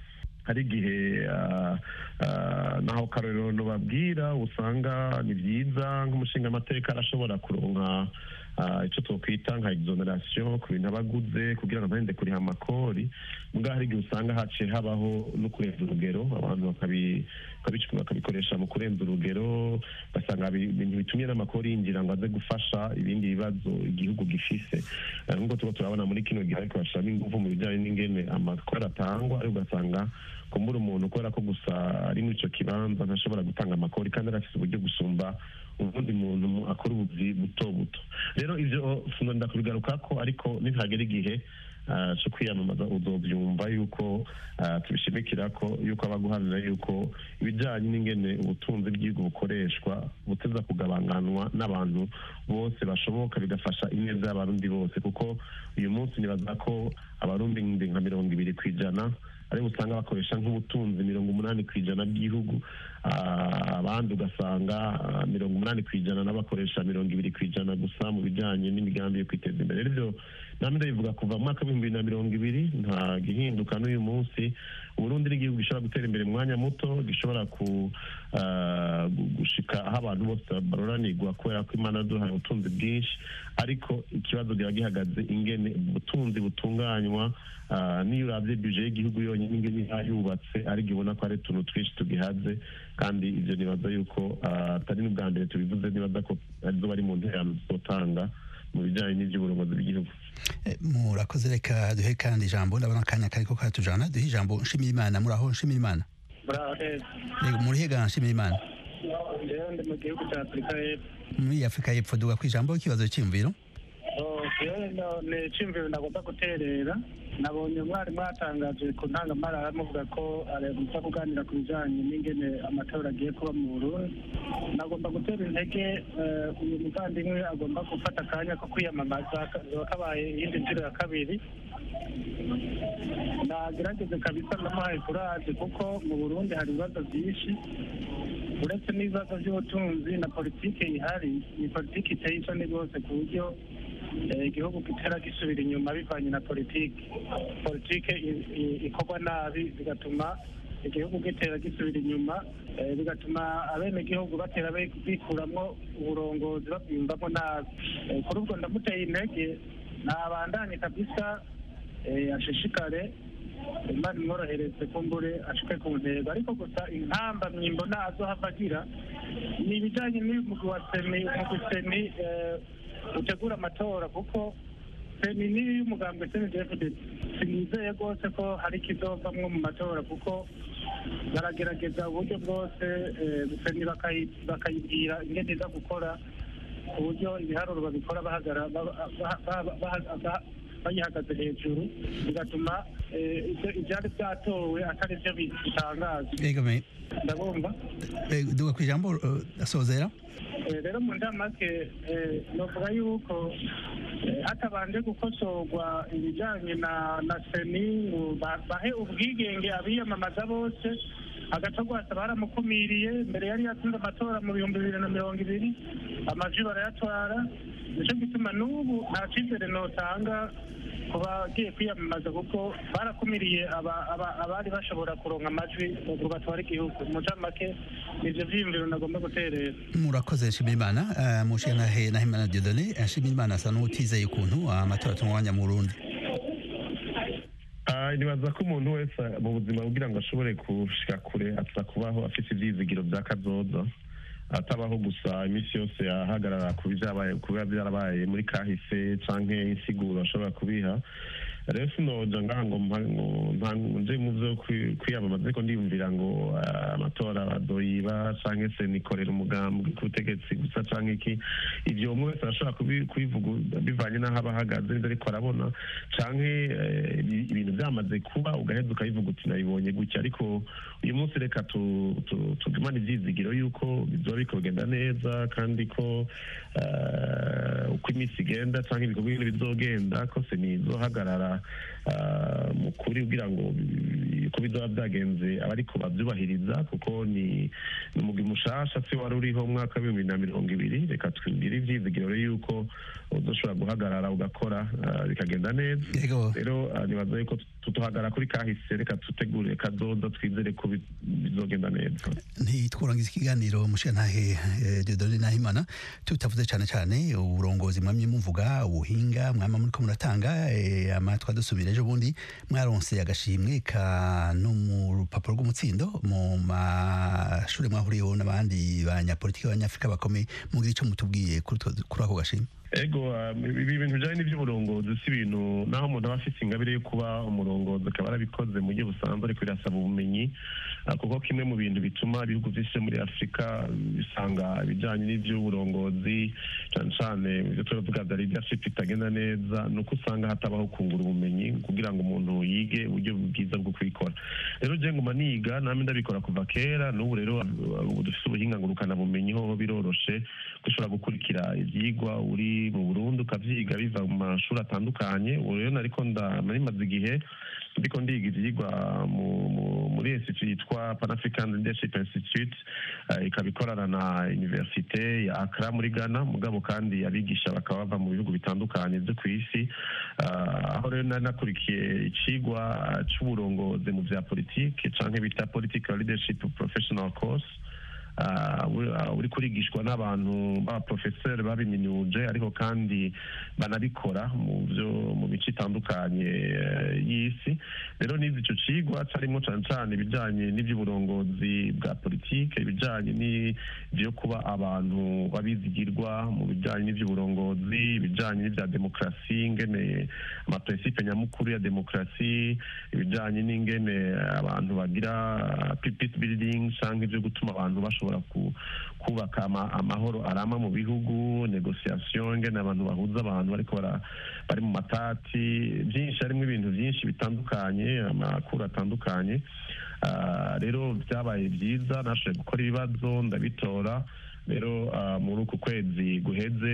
hari igihe ah, ah, naho karorero babwira usanga ni byiza nk'umushingamateka arashobora kuronka ah, icyo twakwita nka exoneration ku bintu aba aguze kugira ngo ntahinde kuriha amakori mbwa hari igihe usanga haciye habaho no kurenza urugero abantu bakabi- bakabic- bakabikoresha mu kurenza urugero ugasanga bi- ibintu bitumye n'amakori yinjira ngo aze gufasha ibindi bibazo igihugu gifise Eh, nk'uko tuba turabona muri kino gihe ariko bashyiramo ingufu mu bijyanye n'ingene amakori atangwa ariko ugasanga kumbura umuntu kubera ko gusa ari muri icyo kibanza ntashobora gutanga amakori kandi arafite uburyo gusumba ubundi muntu mu- akora ubuzi buto buto rero ivyo sinonda kubigaruka ko ariko nitagera igihe ah, cyo kwiyamamaza uzobyumva yuko ah, tubishimikira ko yuko abaguharanira yuko ibijyanye n'ingene ubutunzi bw'igihugu bukoreshwa buteza kugabanganwa n'abantu bose bashoboka bigafasha ineza y'abarundi bose kuko uyu munsi nibaza ko abarundi nka mirongo ibiri ku ijana aribo usanga bakoresha nk'ubutunzi mirongo umunani ku ijana bw'igihugu Ah, abandi ugasanga ah, mirongo umunani ku ijana n'abakoresha mirongo ibiri ku ijana gusa mu bijyanye n'imigambi yo kwiteza imbere rero ibyo namwe ndabivuga kuva mu mwaka w'ibihumbi bibiri na mirongo ibiri nta gihinduka n'uyu munsi uburundi n'igihugu gishobora gutera imbere mu mwanya muto gishobora ku ah, gu- gushika aho abantu bose baroranirwa kubera ko imana yaduhaye ubutunzi bwinshi ariko ikibazo kiba gihagaze ingene ubutunzi butunganywa ah, n'iyo urabye bije y'igihugu yonyine ingene iba yubatse ariko ibona ko hari utuntu twinshi tugihaze kandi ibyo nibaza yuko ah, atari n'ubwa mbere tubivuze nibaza ko arizo bari mu nterano zizotanga mu bijyanye n'iby'uburongozi bw'igihugu Eh, murakoze reka duhe kandi ijambo ndabona akanya kariko karatujana duhe ijambo nshimira imana muri aho nshimira imana Yego, muri hega nshimira imana rero ndi mu gihugu cya afurika y'epfo muri afurika y'epfo duga ku ijambo ikibazo cy'imviro Oh, rero no- ni icyumviro nagomba guterera nabonye umwarimu yatangaje ku ntangamara amuvuga ko aremutsa kuganira ku bijyanye n'ingene amatora agiye kuba mu burundi nagomba gutera intege eh, uyu muvandimwe agomba gufata akanya ko kwiyamamaza kazaba kabaye iyindi nshuro ya kabiri nagerageze kabisa ndamuhaye kuraje kuko mu burundi hari ibibazo byinshi uretse n'ibibazo by'ubutunzi na politiki ihari ni politiki iteye isoni rwose ku buryo eh, igihugu kitera gisubira inyuma bivanye na politiki politiki i- i- ikorwa nabi bigatuma igihugu gitera gisubira inyuma eh, bigatuma abenegihugu batera be- bikuramwo uburongozi babwiyumvamo nabi Eh, kuri ubwo ndamuteye intege nabandanye kabisa eh, ashishikare imana imworohereze kumbure ashike ku ntego ariko gusa inkamba mwimbona azohava agira ni ibijyanye n'umugwi wa seni umugwi seni eh, utegura amatora kuko seni niyo y'umugambwe seni dfd sinizeye rwose ko hari ikizovamwo mu matora kuko baragerageza uburyo bwose eh, seni bakayi- bakayibwira ingene iza gukora ku buryo ibiharuro babikora bahagara ba- ba- ba- ba- ba- bayihagaze hejuru bigatuma eh, ibyo- ibyari byatowe atari byo bitangaza Yego, me- ndabumva eh, duga ku ijambo eh, asozera Eh, rero mu ndamake eh, novuga yuko eh, hatabanje gukosorwa ibijyanye na na seni ngo ba- bahe ubwigenge abiyamamaza bose agace rwose baramukumiriye mbere yari yatsinze amatora mu bihumbi bibiri na mirongo ibiri amajwi barayatwara nicyo gituma n'ubu nta cyizere notanga ku bagiye kwiyamamaza kuko barakumiriye aba- aba- abari bashobora kuronka amajwi ngo batware igihugu mu ncamake nivyo vyiyumviro nagomba guterera murakoze nshimira imana Eh, mushika nahe nahimana diodone nshimira imana asa n'utizeye ukuntu amatora atunganya mu burundi Ah, nibaza ko umuntu wese mu buzima kugira ngo ashobore gushika kure aza kubaho afite ibyizigiro bya kazoza atabaho gusa iminsi yose ahagarara ku byabaye kuba byarabaye muri kahise canke insiguro ashobora kubiha rero sinoja ngaha ngo mpa- ngo nta- nje mu vyo kwi- kwiyamamaza ariko ndiyumvira ngo ah, amatora bazoyiba canke se nikorera umugambi ku butegetsi gusa canke iki ivyo umwe wese arashobora kubi- kubivuga bivanye n'aho aba ahagaze n'ivyo ariko arabona canke eh, ibi- ibintu byamaze kuba ugaheza ukabivuga uti nabibonye gutya ariko uyu munsi reka tu- tu- tugumane ivyizigiro yuko bizoba biriko bigenda neza kandi ko eh, uko iminsi igenda canke ibikorwa bindi bizogenda ko senizohagarara ah, mu kuri kugira ngo bi- uko bizoba byagenze abariko bavyubahiriza kuko ni ni umugwi mushasha si wari uriho mu mwaka w'ibihumbi bibiri na mirongo ibiri reka twigire ivyizigiro rero yuko uzoshobora guhagarara ugakora ah, bikagenda neza rero ah, nibaza yuko tutuhagarara kuri kahise reka tutegure kazoza twizere ko bi- bizogenda neza ntitwurangiza ikiganiro mushirantahe eh, Dieudonne Nahimana tutavuze cyane cyane uburongozi mwamye muvuga ubuhinga mwama muriko muratanga eh, amatwa dusubira ejo bundi mwaronse agashimwe ka no mu rupapuro rw'umutsindo mu mashuri mwahuriyeho n'abandi banyapolitiki b'abanyafurika bakomeye mugira icyo mutubwiye kuri utwo- kuri ako gashimwe ego ah, ibi bintu bijanye n'ivy'uburongozi si ibintu naho umuntu aba afise ingabire yo kuba umurongozi akaba arabikoze mu buryo busanzwe ariko birasaba ubumenyi ah, kuko kimwe mu bintu bituma ibihugu vyinshi vyo muri afurika bisanga ibijanye n'ivy'uburongozi cane cane ivyo turavuga vya leadership bitagenda neza ni uko usanga hatabaho kungura ubumenyi kugira ngo umuntu yige uburyo bwiza bwo kubikora rero je nguma niga namwe ndabikora kuva kera n'ubu rero ah, ubu dufise ubuhinga ngurukana bumenyi hoho biroroshe gushobora gukurikira ivyigwa uri mu Burundi ukavyiga biva mu mashuri atandukanye ubu rero nariko nda nari maze igihe ndiko ndiga ivyigwa mu- mu- muri institute yitwa Pan African Leadership Institute eh, ikaba ikorana na universite ya Accra muri Ghana mugabo kandi abigisha bakaba bava mu bihugu bitandukanye vyo kw'isi Ah, aho rero nari nakurikiye icigwa ah, c'uburongozi mu vya politike canke bita political leadership professional course ah, uri- ah, uri kurigishwa n'abantu b'abaprofeseri babiminuje ariko kandi banabikora mu byo mu mico itandukanye eh, y'isi rero nize ico cigwa carimo cane cane ibijanye n'ivy'uburongozi bwa politike ibijanye n'ivyo kuba abantu babizigirwa mu bijanye n'ivy'uburongozi ibijanye n'ivya demokarasi ingene amaprincipe nyamukuru ya demokarasi ibijanye n'ingene abantu bagira peace building canke ivyo gutuma abantu bashobora ku- kubaka ama- amahoro arama mu bihugu negociation ingene abantu bahuza abantu bariko bara- bari mu matati byinshi harimo ibintu byinshi bitandukanye amakuru atandukanye Ah, rero byabaye byiza nashoboye gukora ibibazo ndabitora rero ah, muri uku kwezi guheze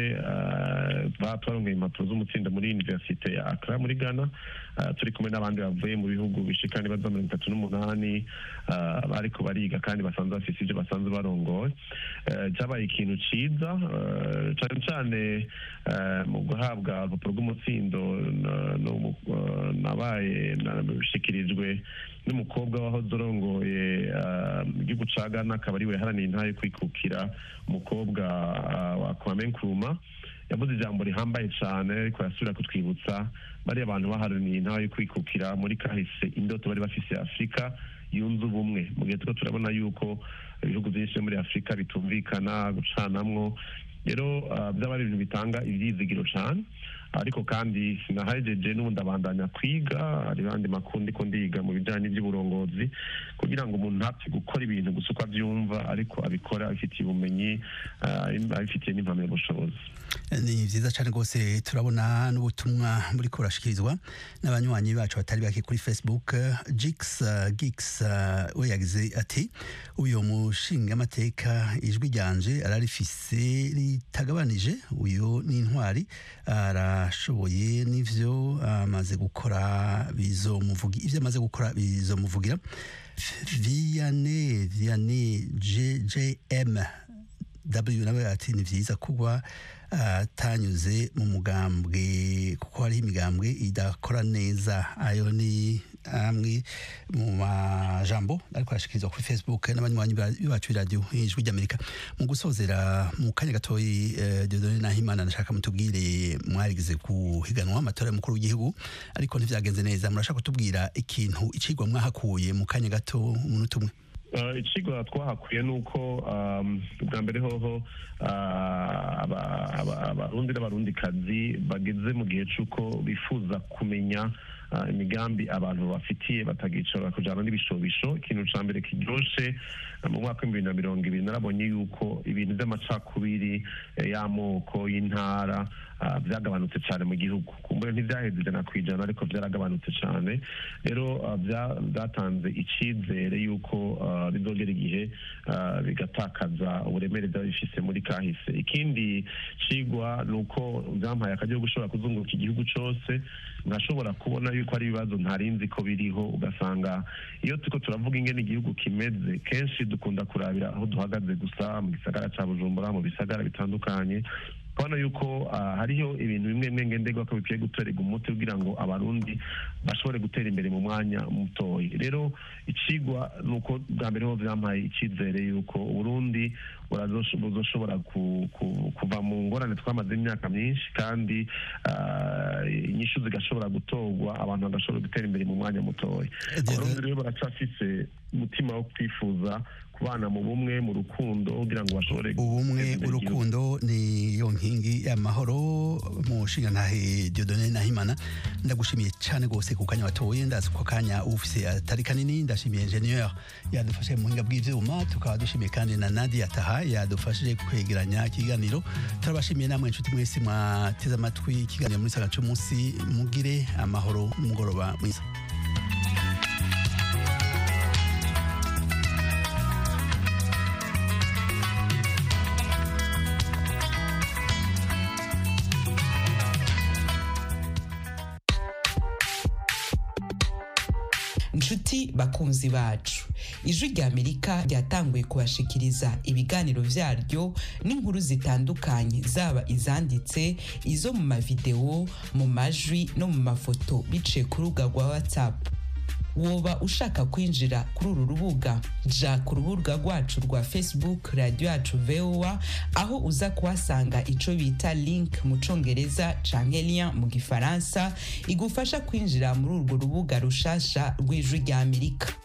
ah, twa- twaronkeye impapuro z'umutsindo muri universite ya Accra muri Ghana Ah, turi kumwe n'abandi bavuye mu bihugu bishika n'ibibazo mirongo itatu n'umunani ah, bariko bariga kandi basanzwe bafise ivyo basanzwe barongoye Eh, cyabaye ikintu ciza eh, cane cane eh, mu guhabwa urupapuro rw'umutsindo na- no mu- eh, nabaye nabishikirijwe n'umukobwa wahoze urongoye ah, igihugu ca Ghana akaba ariwe yaharaniye intahe yo kwikukira umukobwa ah, wa Kwame Nkrumah yavuze ijambo rihambaye cyane ariko yasubira kutwibutsa bariya abantu baharaniye intahe yo kwikukira muri kahise indoto bari bafise ya afurika yunze ubumwe mu gihe turiko turabona yuko ibihugu byinshi vyo muri afurika bitumvikana gucanamwo rero ah, byaba ari ibintu bitanga ivyizigiro cane ariko kandi sinahejeje n'ubundi abandanya kwiga hari abandi makuru ndiko ndiga mu bijanye n'ivy'uburongozi kugira ngo umuntu ntapfe gukora ibintu gusa uko avyumva ariko abikora abifitiye ubumenyi ah, abifitiye n'impamyabushobozi ni vyiza cyane rwose turabona n'ubutumwa muri kurashikirizwa n'abanywanyi bacu batari bake kuri facebook jix uh, gix uh, we yagize ati uyu mushingamateka ijwi ryanje ararifise ritagabanije uyu ni intwari arashoboye n'ivyo amaze gukora bizomuvugi ivyo amaze gukora bizomuvugira viane viane jjm w nawe ati ni vyiza kuba atanyuze mu mugambwe kuko hariho imigambwe idakora neza ayo ni amwe mu majambo ariko arashikirizwa kuri facebook n'abanywanyi ba- bacu b'iradiyo ijwi ry'amerika mu gusozera mu kanya gatoyi eh, Dieudonne Nahimana ndashaka mutubwire mwarigize guhiganwa amatora y'umukuru w'igihugu ariko ntivyagenze neza murashaka kutubwira ikintu icigwa mwahakuye mu kanya gato umunota umwe Uh, icigwa twahakuye ni uko um, bwa mbere hoho uh, aba- aba- abarundi n'abarundikazi bageze mu gihe c'uko bifuza kumenya uh, imigambi abantu bafitiye batagicara kujana n'ibishobisho ikintu ca mbere kiryoshe uh, mu mwaka w'ibihumbi bibiri na mirongo ibiri narabonye yuko ibintu vy'amacakubiri eh, y'amoko y'intara uh, vyagabanutse cane mu gihugu kumbure ntivyaheze ijana kw'ijana ariko vyaragabanutse cane rero uh, vya- vyatanze icizere yuko uh, bizogera igihe uh, bigatakaza uburemere vyaba bifise muri kahise ikindi cigwa ni uko vyampaye akaryo ko gushobora kuzunguruka igihugu cose nkashobora kubona yuko ari ibibazo ntarinzi ko biriho ugasanga iyo turiko turavuga ingene igihugu kimeze kenshi dukunda kurabira aho duhagaze gusa mu gisagara ca bujumbura mu bisagara bitandukanye kubona yuko ah, hariho ibintu bimwe bimwe ngenderwa ko bikwiye gutorerwa umuti kugira ngo abarundi bashobore gutera imbere mu mwanya mutoya rero icigwa ni uko bwa mbere ho vyampaye icyizere yuko uburundi burazosh- buzoshobora ku- ku- kuva mu ngorane twamaze imyaka myinshi kandi ah, inyishu zigashobora gutorwa abantu bagashobora gutera imbere mu mwanya mutoya abarundi rero baracafise umutima wo kwifuza kubana mu bumwe mu rukundo kugira ngo bashobore ubumwe guteza imbere igihugu. urukundo ni yo nkingi y'amahoro mu nshingantahe Dieudonne Nahimana ndagushimiye cyane rwose ku kanya watoye ndazi ko kanya ufise atari kanini ndashimiye ingenieur yadufashe mu buhinga bw'ivyuma tukaba dushimiye kandi na Nadia Taha yadufashije kwegeranya ikiganiro turabashimiye namwe inshuti mwese mwateze amatwi ikiganiro muri saga cy'umunsi mugire amahoro n'umugoroba mwiza nshuti bakunzi bacu ijwi rya amerika ryatanguye kubashikiriza ibiganiro vyaryo n'inkuru zitandukanye zaba izanditse izo mu mavideo mu majwi no mu mafoto biciye ku rubuga rwa whatsapp woba ushaka kwinjira kuri uru rubuga ja ku rubuga rwacu rwa facebook radio yacu voa aho uza kuhasanga ico bita link mu congereza canke lien mu gifaransa igufasha kwinjira muri urwo rubuga rushasha rw'ijwi rya amerika